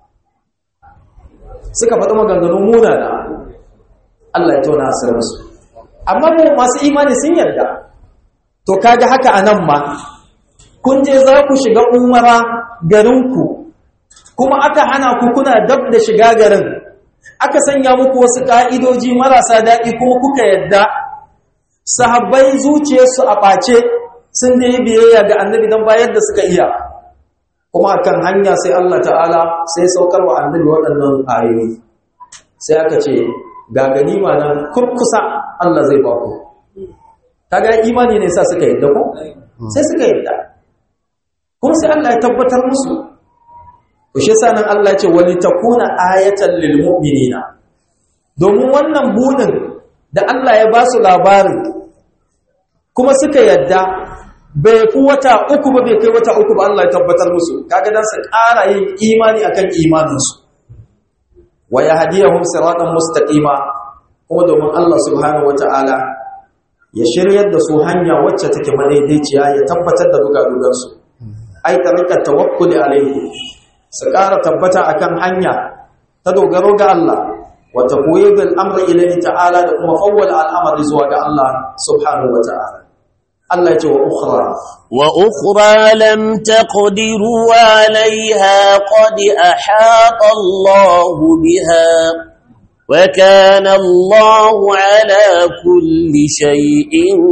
suka faɗi maganganun munana Allah ya tona asirinsu amma mu masu imani sun yarda to kaga haka a nan ma kun je za ku shiga umara garinku kuma aka hana ku kuna dab da shiga garin aka sanya muku wasu ƙa'idoji marasa daɗi kuma kuka yadda sahabbai zuciyarsu a ɓace sun da yi biyayya ga annabi don bayar da suka iya kuma akan hanya sai Allah ta'ala sai saukar wa annabi waɗannan ayoyi sai aka ce ga ganima nan kurkusa Allah zai ba ku kaga imani ne sa suka yadda ko sai suka yadda kuma sai Allah ya tabbatar musu to shi yasa nan Allah ya ce wali takuna ayatan lil mu'minina domin wannan bunin da Allah ya ba su labarin kuma suka yadda bai fi wata uku ba bai kai wata uku ba Allah ya tabbatar musu kaga dan su ƙara yin imani akan imaninsu wa yahdiyahum siratan mustaqima kuma domin Allah subhanahu wataala ya shiryar da su hanya wacce take madaidaiciya ya tabbatar da dugadugar su ai tarika tawakkuli alaihi su ƙara tabbata akan hanya ta dogaro ga Allah wa taqwidul amri ilayhi ta'ala da kuma fawwala al'amari zuwa ga Allah subhanahu wataala Allah ya ce wa ukhra وأخرى لم تقدروا عليها قد أحاط الله بها وكان الله على كل شيء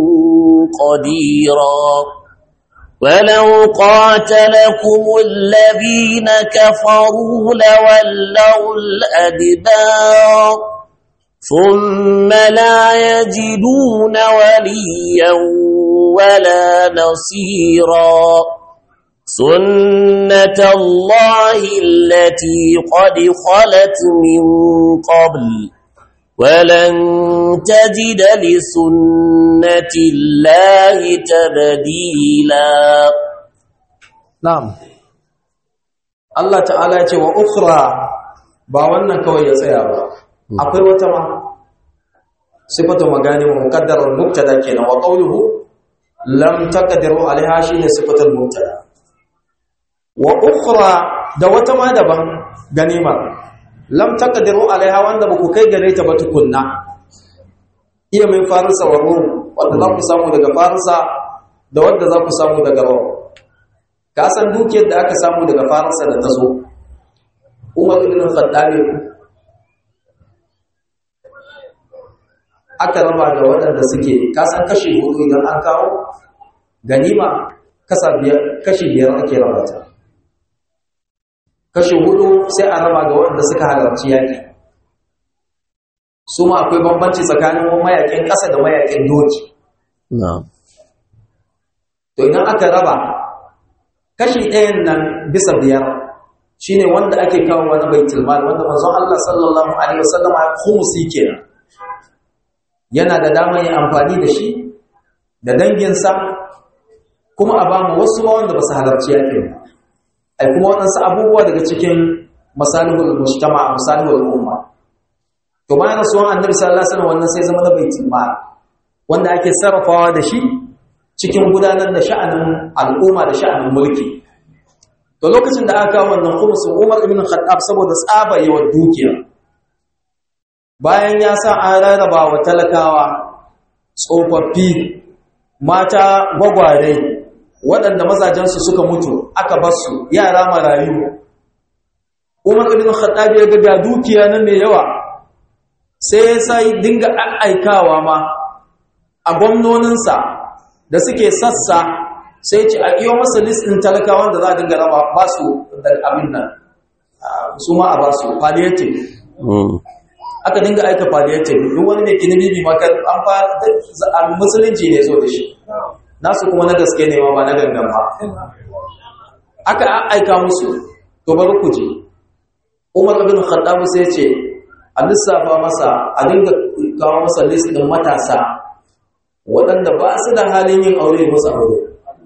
قديرا ولو قاتلكم الذين كفروا لولوا الأدبار ثم لا يجدون وليا ولا نصيرا سنة الله التي قد خلت من قبل ولن تجد لسنة الله تبديلا na'am Allah ta'ala ya ce wa ukhra ba wannan kawai ya tsaya ba akwai wata ma sifatu magani muqaddarar mubtada kenan wa qawluhu lam taqdiru alaiha shine sifatul mubtada wa ukhra da wata ma daban ganima lam taqdiru alaiha wanda baku kai gare ta ba tukunna iya min farisa wa rum wanda za ku samu daga farisa da wanda za ku samu daga rum ka san dukiyar da aka samu daga farisa da ta zo umar ibn khattab aka raba da waɗanda suke kasan kashi hudu idan an kawo ganima kasa biyar kashi biyar ake raba ta kashi hudu sai a raba ga waɗanda suka halarci yaƙi su ma akwai bambanci tsakanin mayaƙin ƙasa da mayaƙin doki to idan aka raba kashi ɗayan nan bisa biyar shine wanda ake kawo wani baitul mal wanda manzon Allah sallallahu alaihi wasallam ya khumsi kenan yana da damar yin amfani da shi da danginsa kuma a ba mu wasu ma wanda ba su halarci yakin ai kuma waɗansu abubuwa daga cikin masalihul mujtama masalihul umma to bayan rasuwan annabi sallallahu alaihi wasallam wannan sai zama na baitul mal wanda ake sarrafawa da shi cikin gudanar da sha'anin al'umma da sha'anin mulki to lokacin da aka kawo wannan khumsin Umar ibn Khattab saboda tsaba yawan dukiya bayan ya sa an rarraba wa talakawa tsofaffi mata gwagware waɗanda mazajensu suka mutu aka basu yara marayu Umar ibn Khattab ya ga dukiya nan mai yawa sai ya sai dinga aikawa ma a gwamnoninsa da suke sassa sai ce a iyo masa listin talakawan da za a dinga raba ba su da abin nan su ma a ba su palliative aka dinga aika palliative duk wani mai kini bibi maka an fa musulunci ne zo da shi nasu kuma na gaske ne ma ba na gangan ba aka aika musu to bari ku je Umar ibn Khattab sai ce a lissafa masa a dinga kawo masa list din matasa waɗanda ba su da halin yin aure musu aure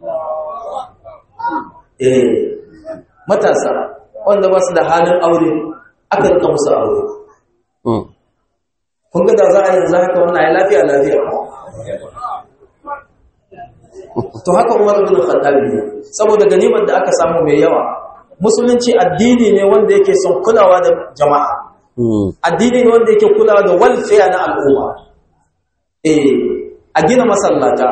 eh matasa wanda ba su da halin aure aka rika musu aure kun ga da za a yanzu haka wannan ya lafiya lafiya to haka Umar ibn Khattab ne saboda ganimar da aka samu mai yawa musulunci addini ne wanda yake son kulawa da jama'a addini ne wanda yake kulawa da welfare na al'umma eh a gina masallata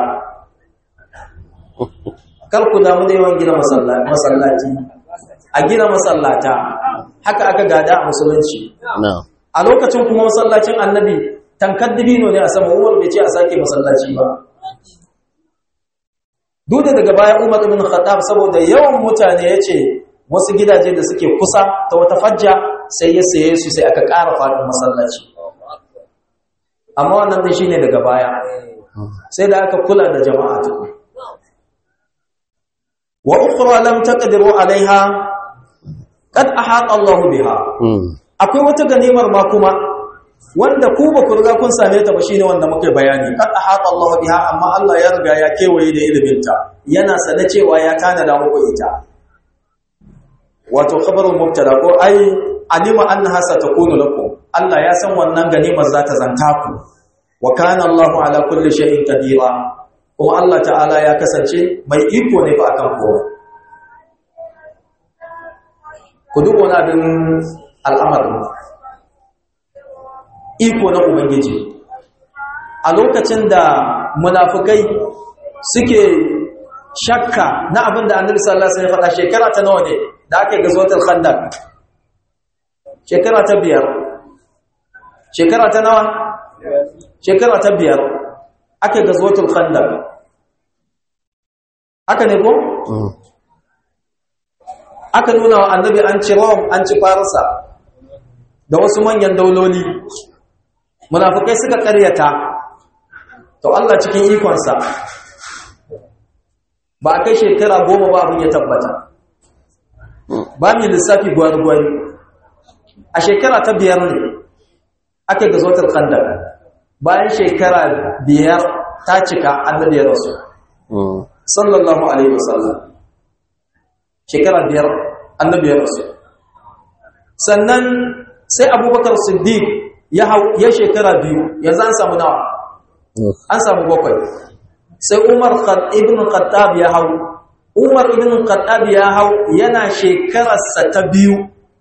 kar ku damu da yawan gina masallaci a gina masallata haka aka gada a musulunci a lokacin kuma masallacin annabi tankar dibino ne a sama umar bai ce a sake masallaci ba duk da daga bayan umar ibn khattab saboda yawan mutane ya ce wasu gidaje da suke kusa ta wata fajja sai ya saye su sai aka ƙara faɗin masallaci amma wannan dai shine daga baya sai da aka kula da jama'a tukun wa ukhra lam taqdiru alaiha qad ahata Allahu biha akwai wata ganimar ma kuma wanda ku ba ku riga kun same ta ba shine wanda muka bayani qad ahata Allahu biha amma Allah ya riga ya kewaye da ilimin ta yana sanar cewa ya tanada muku ita wato khabarul mubtada ko ai alima annaha satakunu lakum Allah ya san wannan ganimar za ta zanta ku wa kana Allahu ala kulli shay'in qadira kuma Allah ta'ala ya kasance mai iko ne fa akan kowa ku duk wani abin al'amarin iko na ubangiji a lokacin da munafukai suke shakka na abin da annabi sallallahu alaihi wasallam ya faɗa shekara ta nawa ne da aka yi gazwatul khandaq shekara ta biyar shekara ta nawa shekara ta biyar aka gazwatul khandaq aka ne ko aka nuna wa annabi an ci Rome an ci Farisa da wasu manyan dauloli munafikai suka karyata to Allah cikin ikonsa ba kai shekara goma ba abin ya tabbata ba mi lissafi gwari-gwari a shekara ta biyar ne ake gazotar khandaq bayan shekara biyar ta cika annabi ya rasu sallallahu alaihi wasallam shekara biyar annabi ya rasu sannan sai abubakar siddiq ya hau ya shekara biyu yanzu an samu nawa an samu bakwai sai umar ibn khattab ya hau umar ibn khattab ya hau yana shekararsa ta biyu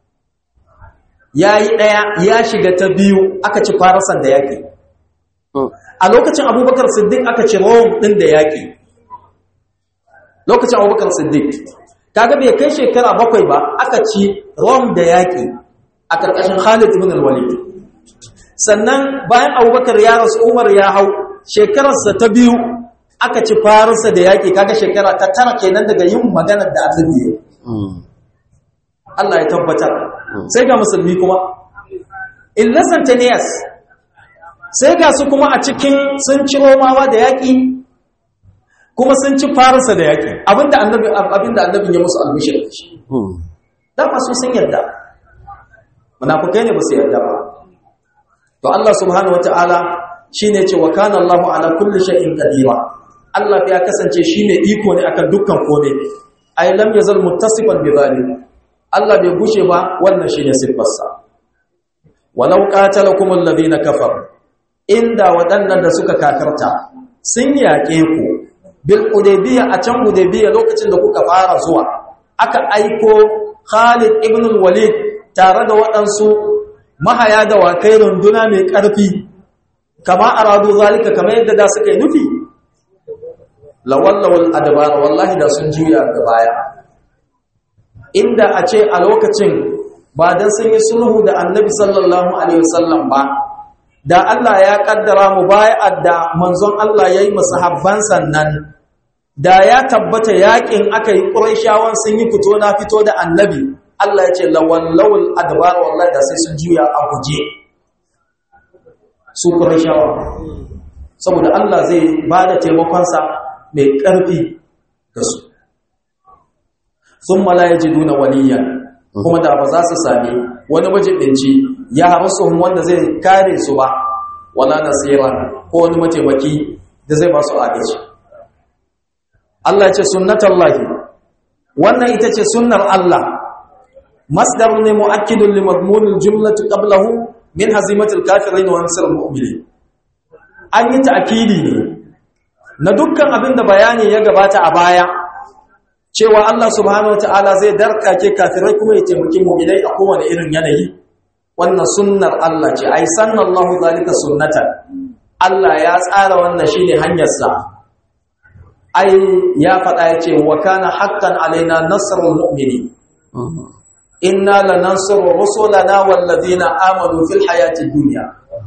ya yi ɗaya ya shiga ta biyu aka ci farasan da yaƙi a lokacin abubakar siddiq aka ci rome ɗin da yaƙi lokacin abubakar siddiq kaga bai kai shekara bakwai ba aka ci rome da yaƙi a ƙarƙashin khalid ibn al-walid sannan bayan abubakar ya rasu umar ya hau shekararsa ta biyu aka ci farinsa da yaƙi kaga shekara ta tara kenan daga yin maganar da annabi ya Allah ya tabbatar sai ga musulmi kuma in less than 10 years sai ga su kuma a cikin sun ci romawa da yaƙi kuma sun ci farinsa da yaƙi abinda annabi abinda annabin ya musu albishir da shi dama su sun yarda munafukai ne ba su yarda ba to Allah subhanahu wataala shine ce wa kana Allahu ala kulli shay'in qadira Allah ya kasance shine iko ne akan dukkan kome ai lam yazal muttasifan bi zalim Allah bai gushe ba wannan shine sifarsa walau qatalakum alladhina kafaru inda wadannan da suka kafirta sun yaƙe ku bil hudaybiya a can hudaybiya lokacin da kuka fara zuwa aka aiko Khalid ibn al-Walid tare da waɗansu mahaya da wakai runduna mai ƙarfi kama aradu zalika kamar yadda da suka yi nufi lawallawal adbar wallahi da sun juya ga baya inda a ce a lokacin ba dan sun yi sulhu da annabi sallallahu alaihi wasallam ba da Allah ya kaddara mu bai'ar da manzon Allah yayi masahabban sannan da ya tabbata yakin aka yi quraishawan sun yi fito na fito da annabi Allah ya ce lawallawal adbar wallahi da sai sun juya a guje su quraishawa saboda Allah zai bada taimakon sa mai ƙarfi ga su sun mala ya ji duna waliyan kuma da ba za su sami wani majibinci ya harasu wanda zai kare su ba wala nasira ko wani mataimaki da zai ba su agaji Allah ce sunnatan lahi wannan ita ce sunnar Allah masdar ne mu'akkidun li madmunil jumlati qablahu min hazimatil kafirin wa nasrul mu'minin an yi ta'kidi ne na dukkan abin da bayani ya gabata a baya cewa Allah subhanahu wataala zai darkake kafirai kuma ya taimaki mu'minai a kowane irin yanayi wannan sunnar Allah ce ai sanallahu zalika sunnatan Allah ya tsara wannan shine hanyar sa ai ya faɗa yace wa kana haqqan alaina nasrul mu'minin inna lanansuru rusulana wal ladina amanu fil hayati dunya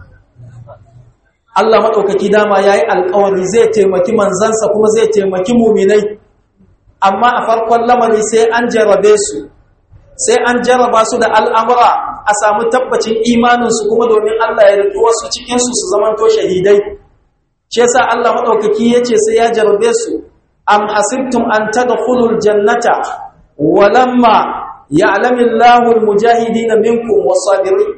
Allah maɗaukaki dama ya yi alkawari zai taimaki manzansa kuma zai taimaki muminai amma a farkon lamari sai an jarabe su sai an jaraba su da al'amura a samu tabbacin imaninsu kuma domin Allah ya riƙi wasu cikinsu su zamanto shahidai shi yasa Allah maɗaukaki ya ce sai ya jarabe su am hasibtum an tadkhulul jannata walamma ya'lamillahu almujahidina minkum was-sabirin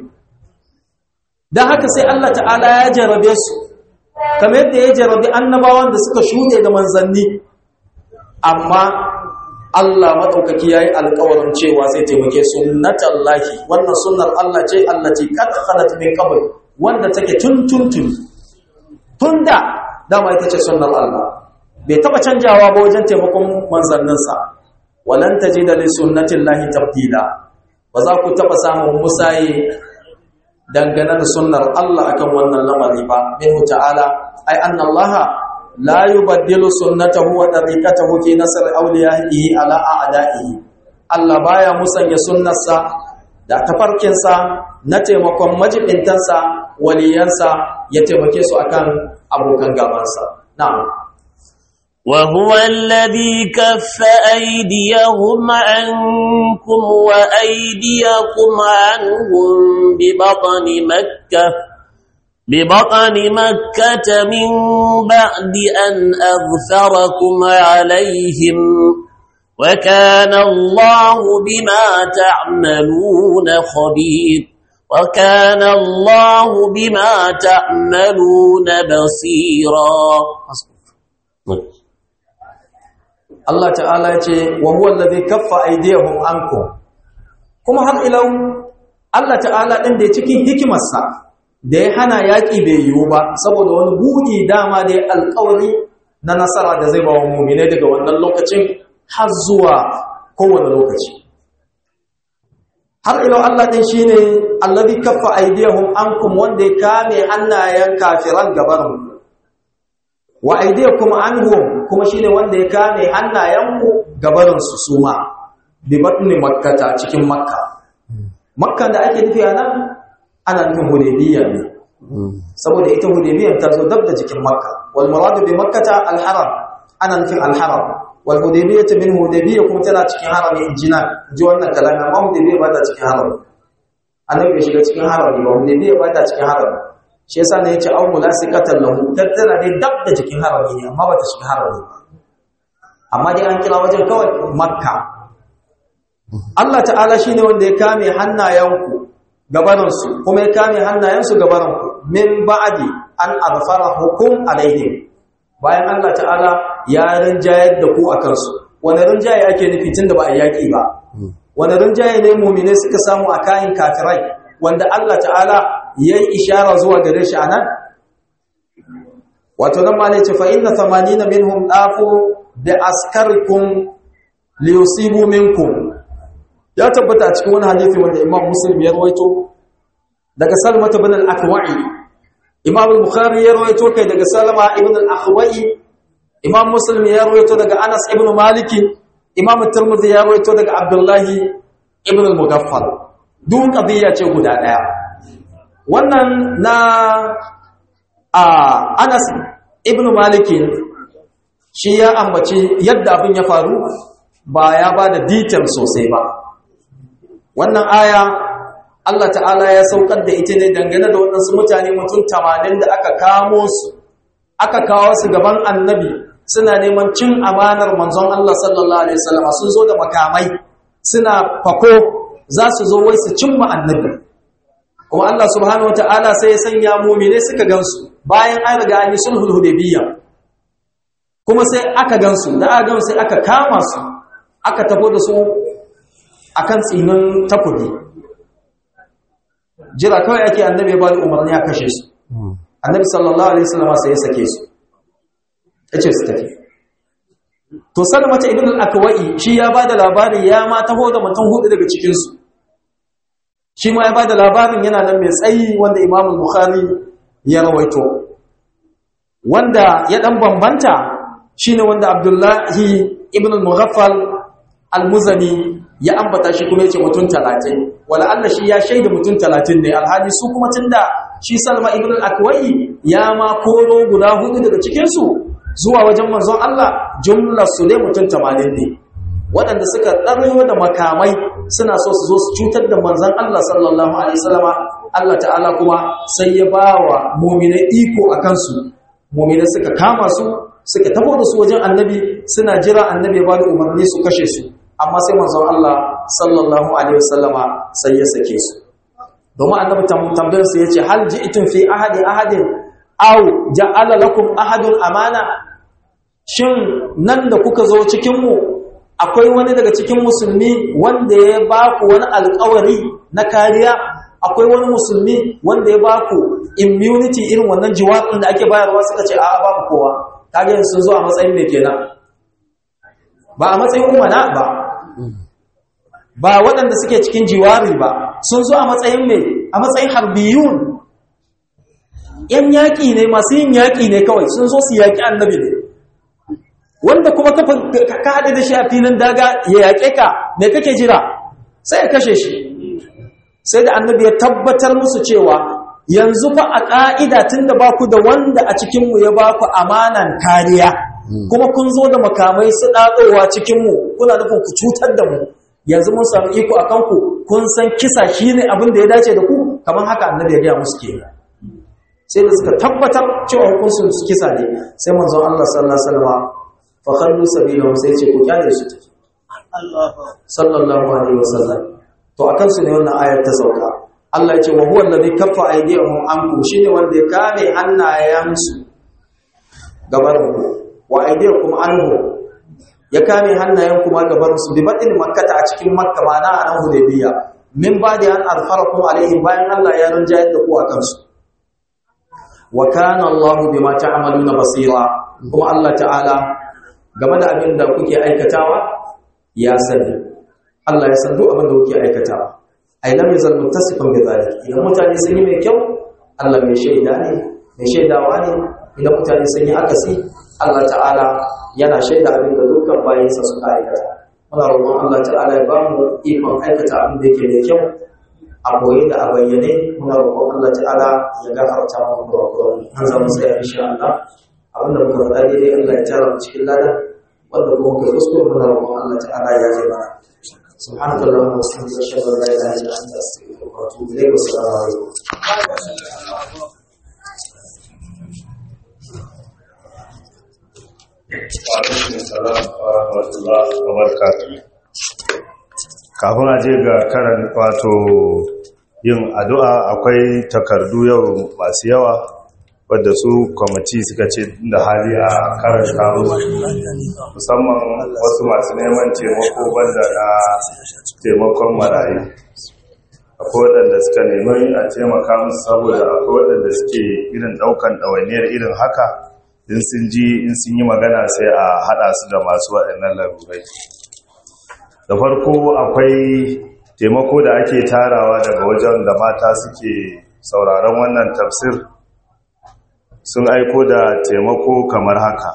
don haka sai Allah ta'ala ya jarabe su kamar yadda ya jarabe annabawan da suka shuɗe da manzanni amma Allah maɗaukaki ya yi alkawarin cewa zai taimake sunnatan lahi wannan sunnar Allah ce Allah ce kada khalat min qabl wanda take tun tun tun tun da dama ita ce sunnar Allah bai taba canjawa ba wajen taimakon manzanninsa walan tajida li sunnatin lahi tabdila ba za ku taba samun musaye dangane da sunnar Allah akan wannan lamari ba minhu ta'ala ai anna Allah la yubaddilu sunnatahu wa tariqatahu fi nasr awliyaihi ala a'da'ihi Allah baya musanya sunnarsa da tafarkinsa na taimakon majibintansa waliyansa ya taimake su akan abokan gabansa na'am وهو الذي كف أيديهم عنكم وأيديكم عنهم ببطن مكة ببطن مكة من بعد أن أغفركم عليهم وكان الله بما تعملون خبير وكان الله بما تعملون بصيرا Allah ta'ala ya ce wa huwa allazi kaffa aydiyahum ankum kuma har ilau Allah ta'ala din da cikin hikimarsa da ya hana yaki bai yiwu ba saboda wani buɗi dama da ya alƙawari na nasara da zai ba wa mu'mine daga wannan lokacin har zuwa kowane lokaci har ilau Allah din shine allazi kaffa aydiyahum ankum wanda ya kame hannayen kafiran gaban wa aydiyakum anhum kuma shine wanda ya kame hannayenku gabarin su suma bi batni makkata cikin makka makka da ake nufi anan ana nufin hudaybiya ne saboda ita hudaybiya ta zo dab da jikin makka wal muradu bi makkata al haram ana nufin al haram wal hudaybiya min hudaybiya kuma tana cikin harami injina ji wannan kalama amma hudaybiya ba ta cikin harami annabi bai shiga cikin harami ba hudaybiya ba ta cikin harami shi yasa ne yace aw mulasiqatan lahu tattara dai dab da jikin harami ne amma bata shiga harami ba amma dai an kira wajen kawai makka Allah ta'ala shine wanda ya kame hannayenku gabanin su kuma ya kame hannayensu gabanin ku min ba'di an azfara hukum alaihim bayan Allah ta'ala ya rinjayar da ku akan su wani rinjaye ake nufi tunda ba a yaki ba wani rinjaye ne mu'mine suka samu a kayan kafirai wanda Allah ta'ala ya yi ishara zuwa gare shi a nan wato nan ma ne ce fa inna 80 minhum dafu bi askarikum li yusibu minkum ya tabbata cikin wani hadisi wanda Imam Muslim ya rawaito daga Salma ibn al-Akwa'i Imam al-Bukhari ya rawaito kai daga Salma ibn al-Akwa'i Imam Muslim ya rawaito daga Anas ibn Malik Imam Tirmidhi ya rawaito daga Abdullah ibn al-Mughaffal duk qadiya ce guda daya wannan na a Anas ibn Malik shi ya ambaci yadda abin ya faru ba ya ba da detail sosai ba wannan aya Allah ta'ala ya saukar da ita ne dangane da waɗansu mutane mutum tamanin da aka kamo su aka kawo su gaban annabi suna neman cin amanar manzon Allah sallallahu alaihi wasallam sun zo da makamai suna fako za su zo wai su cimma annabi kuma Allah subhanahu wata'ala sai ya sanya mu'mine suka gansu bayan an riga an yi sulhul hudaybiyya kuma sai aka gansu da aka gansu sai aka kama su aka tafo da su akan tsinin takobi jira kawai ake annabi ya bada umarni a kashe su annabi sallallahu alaihi wasallam sai ya sake su yace su tafi to salmata ibn al-akwai shi ya bada labarin ya ma taho da mutum hudu daga cikin su shi ma ya bada labarin yana nan mai tsayi wanda imam bukhari ya rawaito wanda ya dan bambanta shine wanda abdullahi ibn al-mughaffal al-muzani ya ambata shi kuma yace mutum 30 wala Allah shi ya shaida mutum 30 ne alhali su kuma tunda shi Salma ibn al-Akwai ya ma koro guda hudu daga cikin su zuwa wajen manzon Allah jumlar su ne mutum 80 ne waɗanda suka ɗaryo da makamai suna so su zo su cutar da manzon Allah sallallahu alaihi wasallama Allah ta'ala kuma sai ya bawa mu'mina iko akan su mu'mina suka kama su suka tafo da su wajen annabi suna jira annabi ya bada umarni su kashe su amma sai manzon Allah sallallahu alaihi wasallama sai ya sake su domin annabi tambayar su yace hal ji'tum fi ahadi ahadin aw ja'ala lakum ahadun amana shin nan da kuka zo cikin mu akwai wani daga cikin musulmi wanda ya ba ku wani alƙawari na kariya akwai wani musulmi wanda ya ba ku immunity irin wannan jiwaɗin da ake bayarwa suka ce a'a babu kowa kage sun zo a matsayin me kenan ba a matsayin umana ba ba waɗanda suke cikin jiwari ba sun zo a matsayin mai a matsayin harbiyun ‘yan yaƙi ne masu yin yaƙi ne kawai sun zo su yaƙi annabi ne wanda kuma ka haɗe da shi a filin daga ya yaƙe ka mai kake jira sai ya kashe shi sai da annabi ya tabbatar musu cewa yanzu fa a ƙa'ida tun da ba ku da wanda a cikinmu ya ba ku amanan kariya kuma kun zo da makamai su ɗaɗowa cikinmu kuna nufin ku cutar da mu yanzu mun samu iko a kanku kun san kisa shi ne abin da ya dace da ku kamar haka annabi ya gaya musu ke sai da suka tabbatar cewa hukuncin su kisa ne sai manzon Allah sallallahu alaihi wasallam fa khallu sabilahum sai ce ku kyale su tafi sallallahu alaihi wasallam to akan su ne wannan ayar ta sauka Allah ya ce wa huwa alladhi kaffa aydiyahum ankum shine wanda ya kame hannayensu gaban ku wa aydiyakum anhu ya kame hannayen kuma gaban su bi badin makkata a cikin makka mana a nan hudaybiya min ba'di an alfarakum alaihim bayan Allah ya rinjayar da ku akan su wa kana Allah bima ta'maluna basira kuma Allah ta'ala game da abin da kuke aikatawa ya sani Allah ya san duk abin da kuke aikatawa ai lam yazal muttasifan bi zalik idan mutane sun yi mai kyau Allah mai shaida ne mai shaidawa ne idan mutane sun yi akasi Allah ta'ala yana shaida abin da dukkan bayansa suka aikata muna roƙon Allah ta'ala ya ba mu ikon aikata abin da yake da kyau a boye da a bayyane muna roƙon Allah ta'ala ya gafarta mu kurakuran an zama sai insha Allah abin da muka faɗa daidai Allah ya tara mu cikin lada wanda kuma kai kuskure muna roƙon Allah ta'ala ya ji mana سبحانك اللهم وبحمدك اشهد ان لا اله الا انت استغفرك واتوب اليك والسلام عليكم kafin a je ga karan wato yin addu'a akwai takardu yau masu yawa wadda su kwamiti suka ce da hali a karanta musamman wasu masu neman taimako banda na taimakon marayu akwai waɗanda suka nemi a taimaka musu saboda akwai waɗanda suke irin ɗaukan ɗawainiyar irin haka in sun ji in sun yi magana sai a haɗa su da masu waɗannan larurai da farko akwai taimako da ake tarawa daga wajen da mata suke sauraron wannan tafsir sun aiko da taimako kamar haka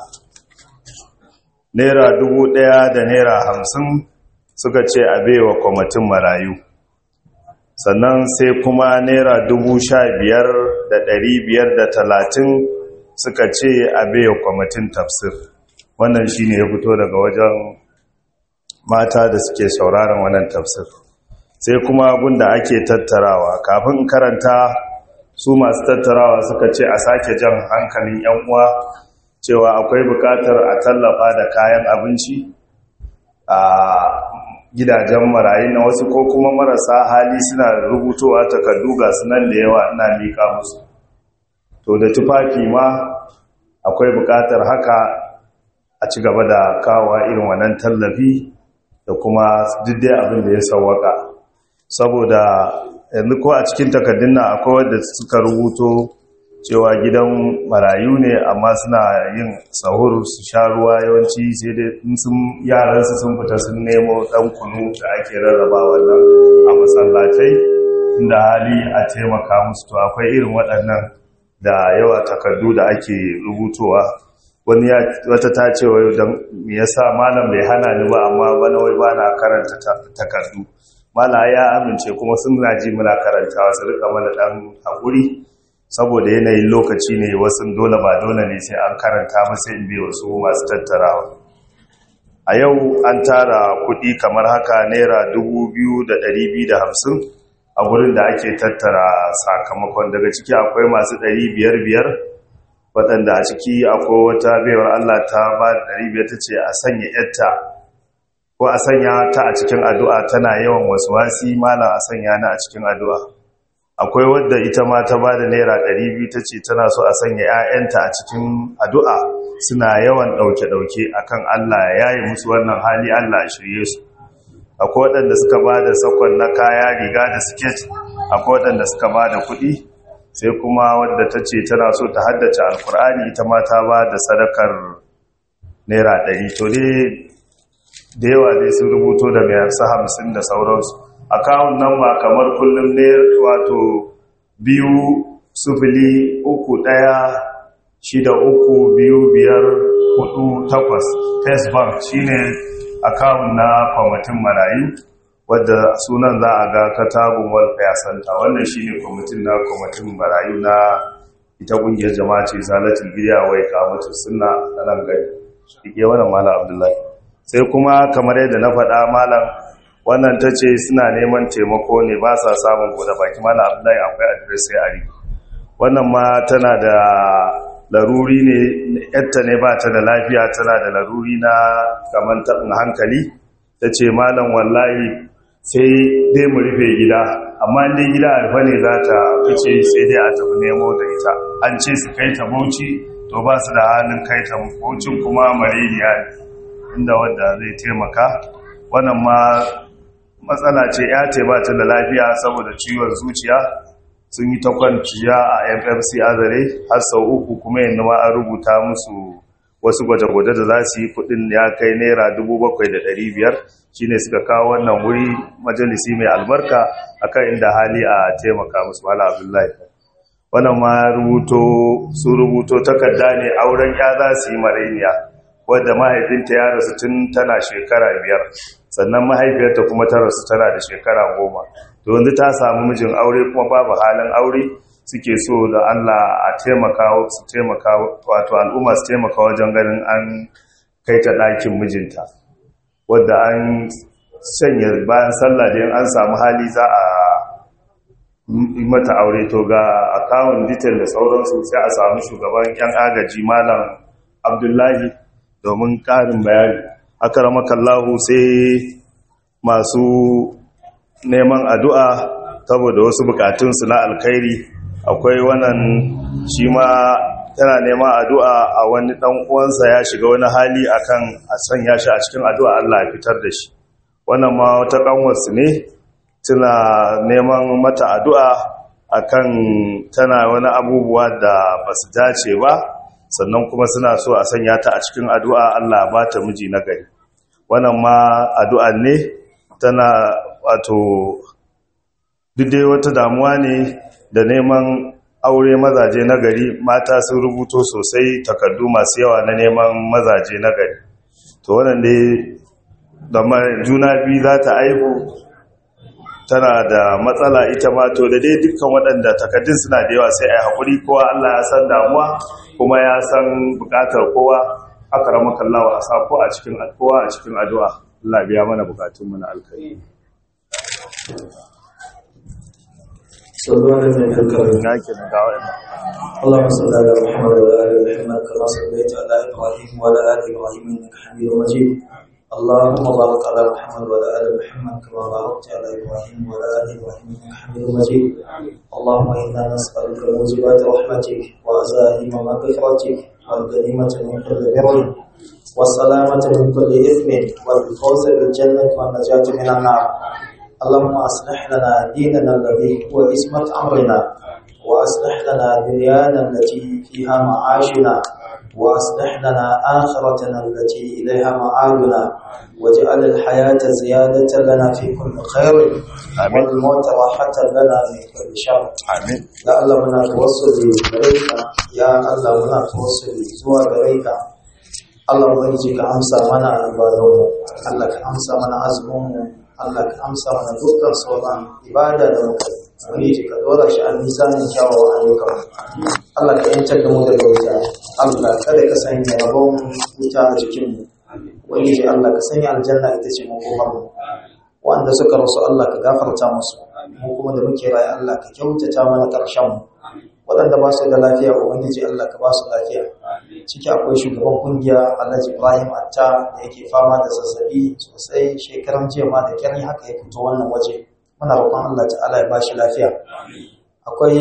naira dubu ɗaya da naira hamsin suka ce a baiwa kwamitin marayu sannan sai kuma naira dubu sha biyar da ɗari biyar da talatin suka ce a baiwa kwamitin tafsir wannan shi ne ya fito daga wajen mata da suke sauraron wannan tafsir sai kuma gunda ake tattarawa kafin karanta su masu tattarawa suka ce a sake jan hankalin 'yan uwa cewa akwai bukatar a tallafa da kayan abinci a gidajen marayu na wasu ko kuma marasa hali suna rubutowa takardu ga sunan da yawa ina miƙa musu to da tufafi ma akwai bukatar haka a ci gaba da kawo irin wannan tallafi da kuma diddai abin da ya sauwaka saboda yanzu ko a cikin takardun nan akwai wadda suka rubuto cewa gidan marayu ne amma suna yin sahur su sha ruwa yawanci sai dai sun yaransu sun fita sun nemo dan kunu da ake rarraba wannan a masallatai inda hali a taimaka musu to akwai irin waɗannan da yawa takardu da ake rubutowa wani wata ta ce wai don me yasa malam bai hana ni ba amma bana wai bana karanta takardu mala ya amince kuma sun ji muna karantawa su rika mana dan hakuri saboda yanayin lokaci ne wasu dole ba dole ne sai an karanta masa in bai wasu masu tattarawa a yau an tara kudi kamar haka naira 2,250 a gurin da ake tattara sakamakon daga ciki akwai masu 500 waɗanda a ciki akwai wata baiwar allah ta ba 500 ta ce a sanya yatta ko a sanya ta a cikin addu'a tana yawan wasu wasi malam a sanya na a cikin addu'a akwai wadda ita ma ta ba da naira 200 ta ce tana so a sanya 'ya'yanta a cikin addu'a suna yawan ɗauke-ɗauke akan Allah ya yi musu wannan hali Allah a shirye su akwai waɗanda suka ba da sakon na kaya riga da siket akwai waɗanda suka ba da kuɗi sai kuma wadda ta ce tana so ta haddace alkur'ani ita ma ta ba da sadakar naira 100 to dai da yawa dai sun rubuto da mai hamsin da sauransu akawun nan ba kamar kullum ne wato biyu sufili uku ɗaya shida uku biyu biyar hudu takwas test bank shine akawun na kwamitin marayu wadda sunan za a ga katagun welfare center wannan shine kwamitin na kwamitin marayu na ita kungiyar jama'a ce zalatin bidiya wai kamacin suna a nan gari ike wannan malam abdullahi sai kuma kamar yadda na faɗa malam wannan ta ce suna neman taimako ne ba sa samun goda baki malam abdullahi akwai adres sai ari wannan ma tana da laruri ne yatta ne ba ta da lafiya tana da laruri na kamar taɓin hankali ta ce malam wallahi sai dai mu rufe gida amma inda gida alfa ne za ta fice sai dai a tafi nemo da ita an ce su kai ta bauchi to ba su da halin kai ta baucin kuma mareniya ne inda wadda zai taimaka wannan ma matsala ce ya ce ba ta da lafiya saboda ciwon zuciya sun yi ta kwanciya a ffc azare har sau uku kuma yanzu ma an rubuta musu wasu gwaje-gwaje da za su yi kudin ya kai naira 7,500 shine suka kawo wannan wuri majalisi mai albarka akan inda hali a taimaka musu mala abdullahi wannan ma rubuto su rubuto takarda ne auren ya za su yi marainiya wadda mahaifinta ya rasu tun tana shekara biyar sannan mahaifiyarta kuma ta rasu tana da shekara goma to yanzu ta samu mijin aure kuma babu halin aure suke so da Allah a taimaka su taimaka wato al'umma su taimaka wajen ganin an kai ta ɗakin mijinta wadda an sanya bayan sallah da an samu hali za a yi mata aure to ga akawun detail da sauransu sai a samu shugaban yan agaji malam abdullahi domin ƙarin bayani aka ramakallahu sai masu neman addu'a saboda wasu bukatunsu na alkhairi akwai wannan shi ma tana neman addu'a a wani ɗan uwansa ya shiga wani hali akan a sanya shi a cikin addu'a Allah ya fitar da shi wannan ma wata ƙanwarsu ne tana neman mata addu'a akan tana wani abubuwa da ba su dace ba sannan kuma suna so a sanya ta a cikin addu'a Allah ba ta miji na gari wannan ma addu'a ne tana wato dai wata damuwa ne da neman aure mazaje na gari mata sun rubuto sosai takardu masu yawa na neman mazaje na gari to wannan dai da juna biyu za ta aihu tana da matsala ita ma to da dai dukkan waɗanda takardun suna da yawa sai a yi haƙuri kowa Allah ya san damuwa kuma ya san buƙatar kowa aka rama kallawa a sako a cikin kowa a cikin addu'a Allah biya mana buƙatunmu na alkhairi صلوا على النبي الكريم na ke da wa'annan اللهم صل على محمد وعلى ال محمد كما صليت على ابراهيم وعلى ال ابراهيم انك حميد مجيد اللهم بارك على محمد وعلى ال محمد كما باركت على ابراهيم وعلى ال ابراهيم انك حميد مجيد اللهم انا نسالك موجبات رحمتك وعزائم مغفرتك والغنيمه من كل بر والسلامه من كل اثم والفوز بالجنه والنجاه من النار اللهم اصلح لنا ديننا الذي هو عصمه امرنا وأصلح لنا دنيانا التي فيها معاشنا وأصلح لنا آخرتنا التي إليها معادنا واجعل الحياة زيادة لنا في كل خير آمين. والموت راحة لنا من كل شر amin ya Allah muna tawassuli gare ka ya Allah muna tawassuli zuwa gare ka Allah ubangiji ka amsa mana ibadunmu Allah ka amsa mana azuminmu Allah ka amsa mana dukkan sauran ibada da muka yi ubangiji ka dora shi a mizanin kyawawan ayyukan Allah ka yantar da mu daga wuta Allah kada ka sanya rabon wuta a jikinmu ubangiji Allah ka sanya aljanna ita ce makomarmu wanda suka rasu Allah ka gafarta musu mu kuma da muke raye Allah ka kyautata mana ƙarshen mu waɗanda ba su da lafiya ubangiji Allah ka ba su lafiya ciki akwai shugaban kungiya Alhaji Ibrahim Atta da yake fama da zazzabi sosai shekaran jiya ma da kyar haka ya fito wannan waje muna roƙon Allah ta'ala ya ba shi lafiya akwai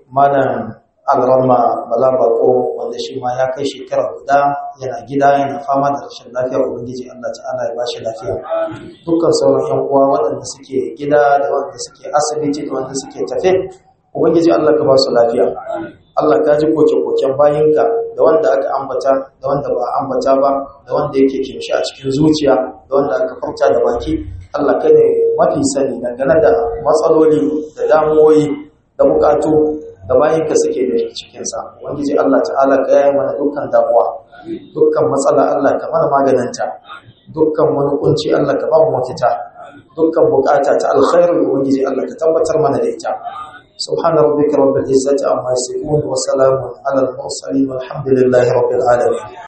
malam alrama bala bako wanda shi ma ya kai shekara guda yana gida yana fama da rashin lafiya ubangiji Allah ta'ala ya ba shi lafiya dukkan sauran yan uwa waɗanda suke gida da waɗanda suke asibiti da waɗanda suke tafe ubangiji Allah ka ba su lafiya Allah ka ji koke-koken bayinka da wanda aka ambata da wanda ba a ambata ba da wanda yake kimshi a cikin zuciya da wanda aka furta da baki Allah ka ne mafi sani dangane da matsaloli da damuwoyi da bukatu da bayinka suke da cikinsa ubangiji Allah ta'ala ka yaya mana dukkan damuwa dukkan matsala Allah ka mana maganinta dukkan wani kunci Allah ka ba mu mafita dukkan bukata ta alkhairu ubangiji Allah ka tabbatar mana da ita سبحان ربك رب العزة عما يصفون وسلام على المرسلين والحمد لله رب العالمين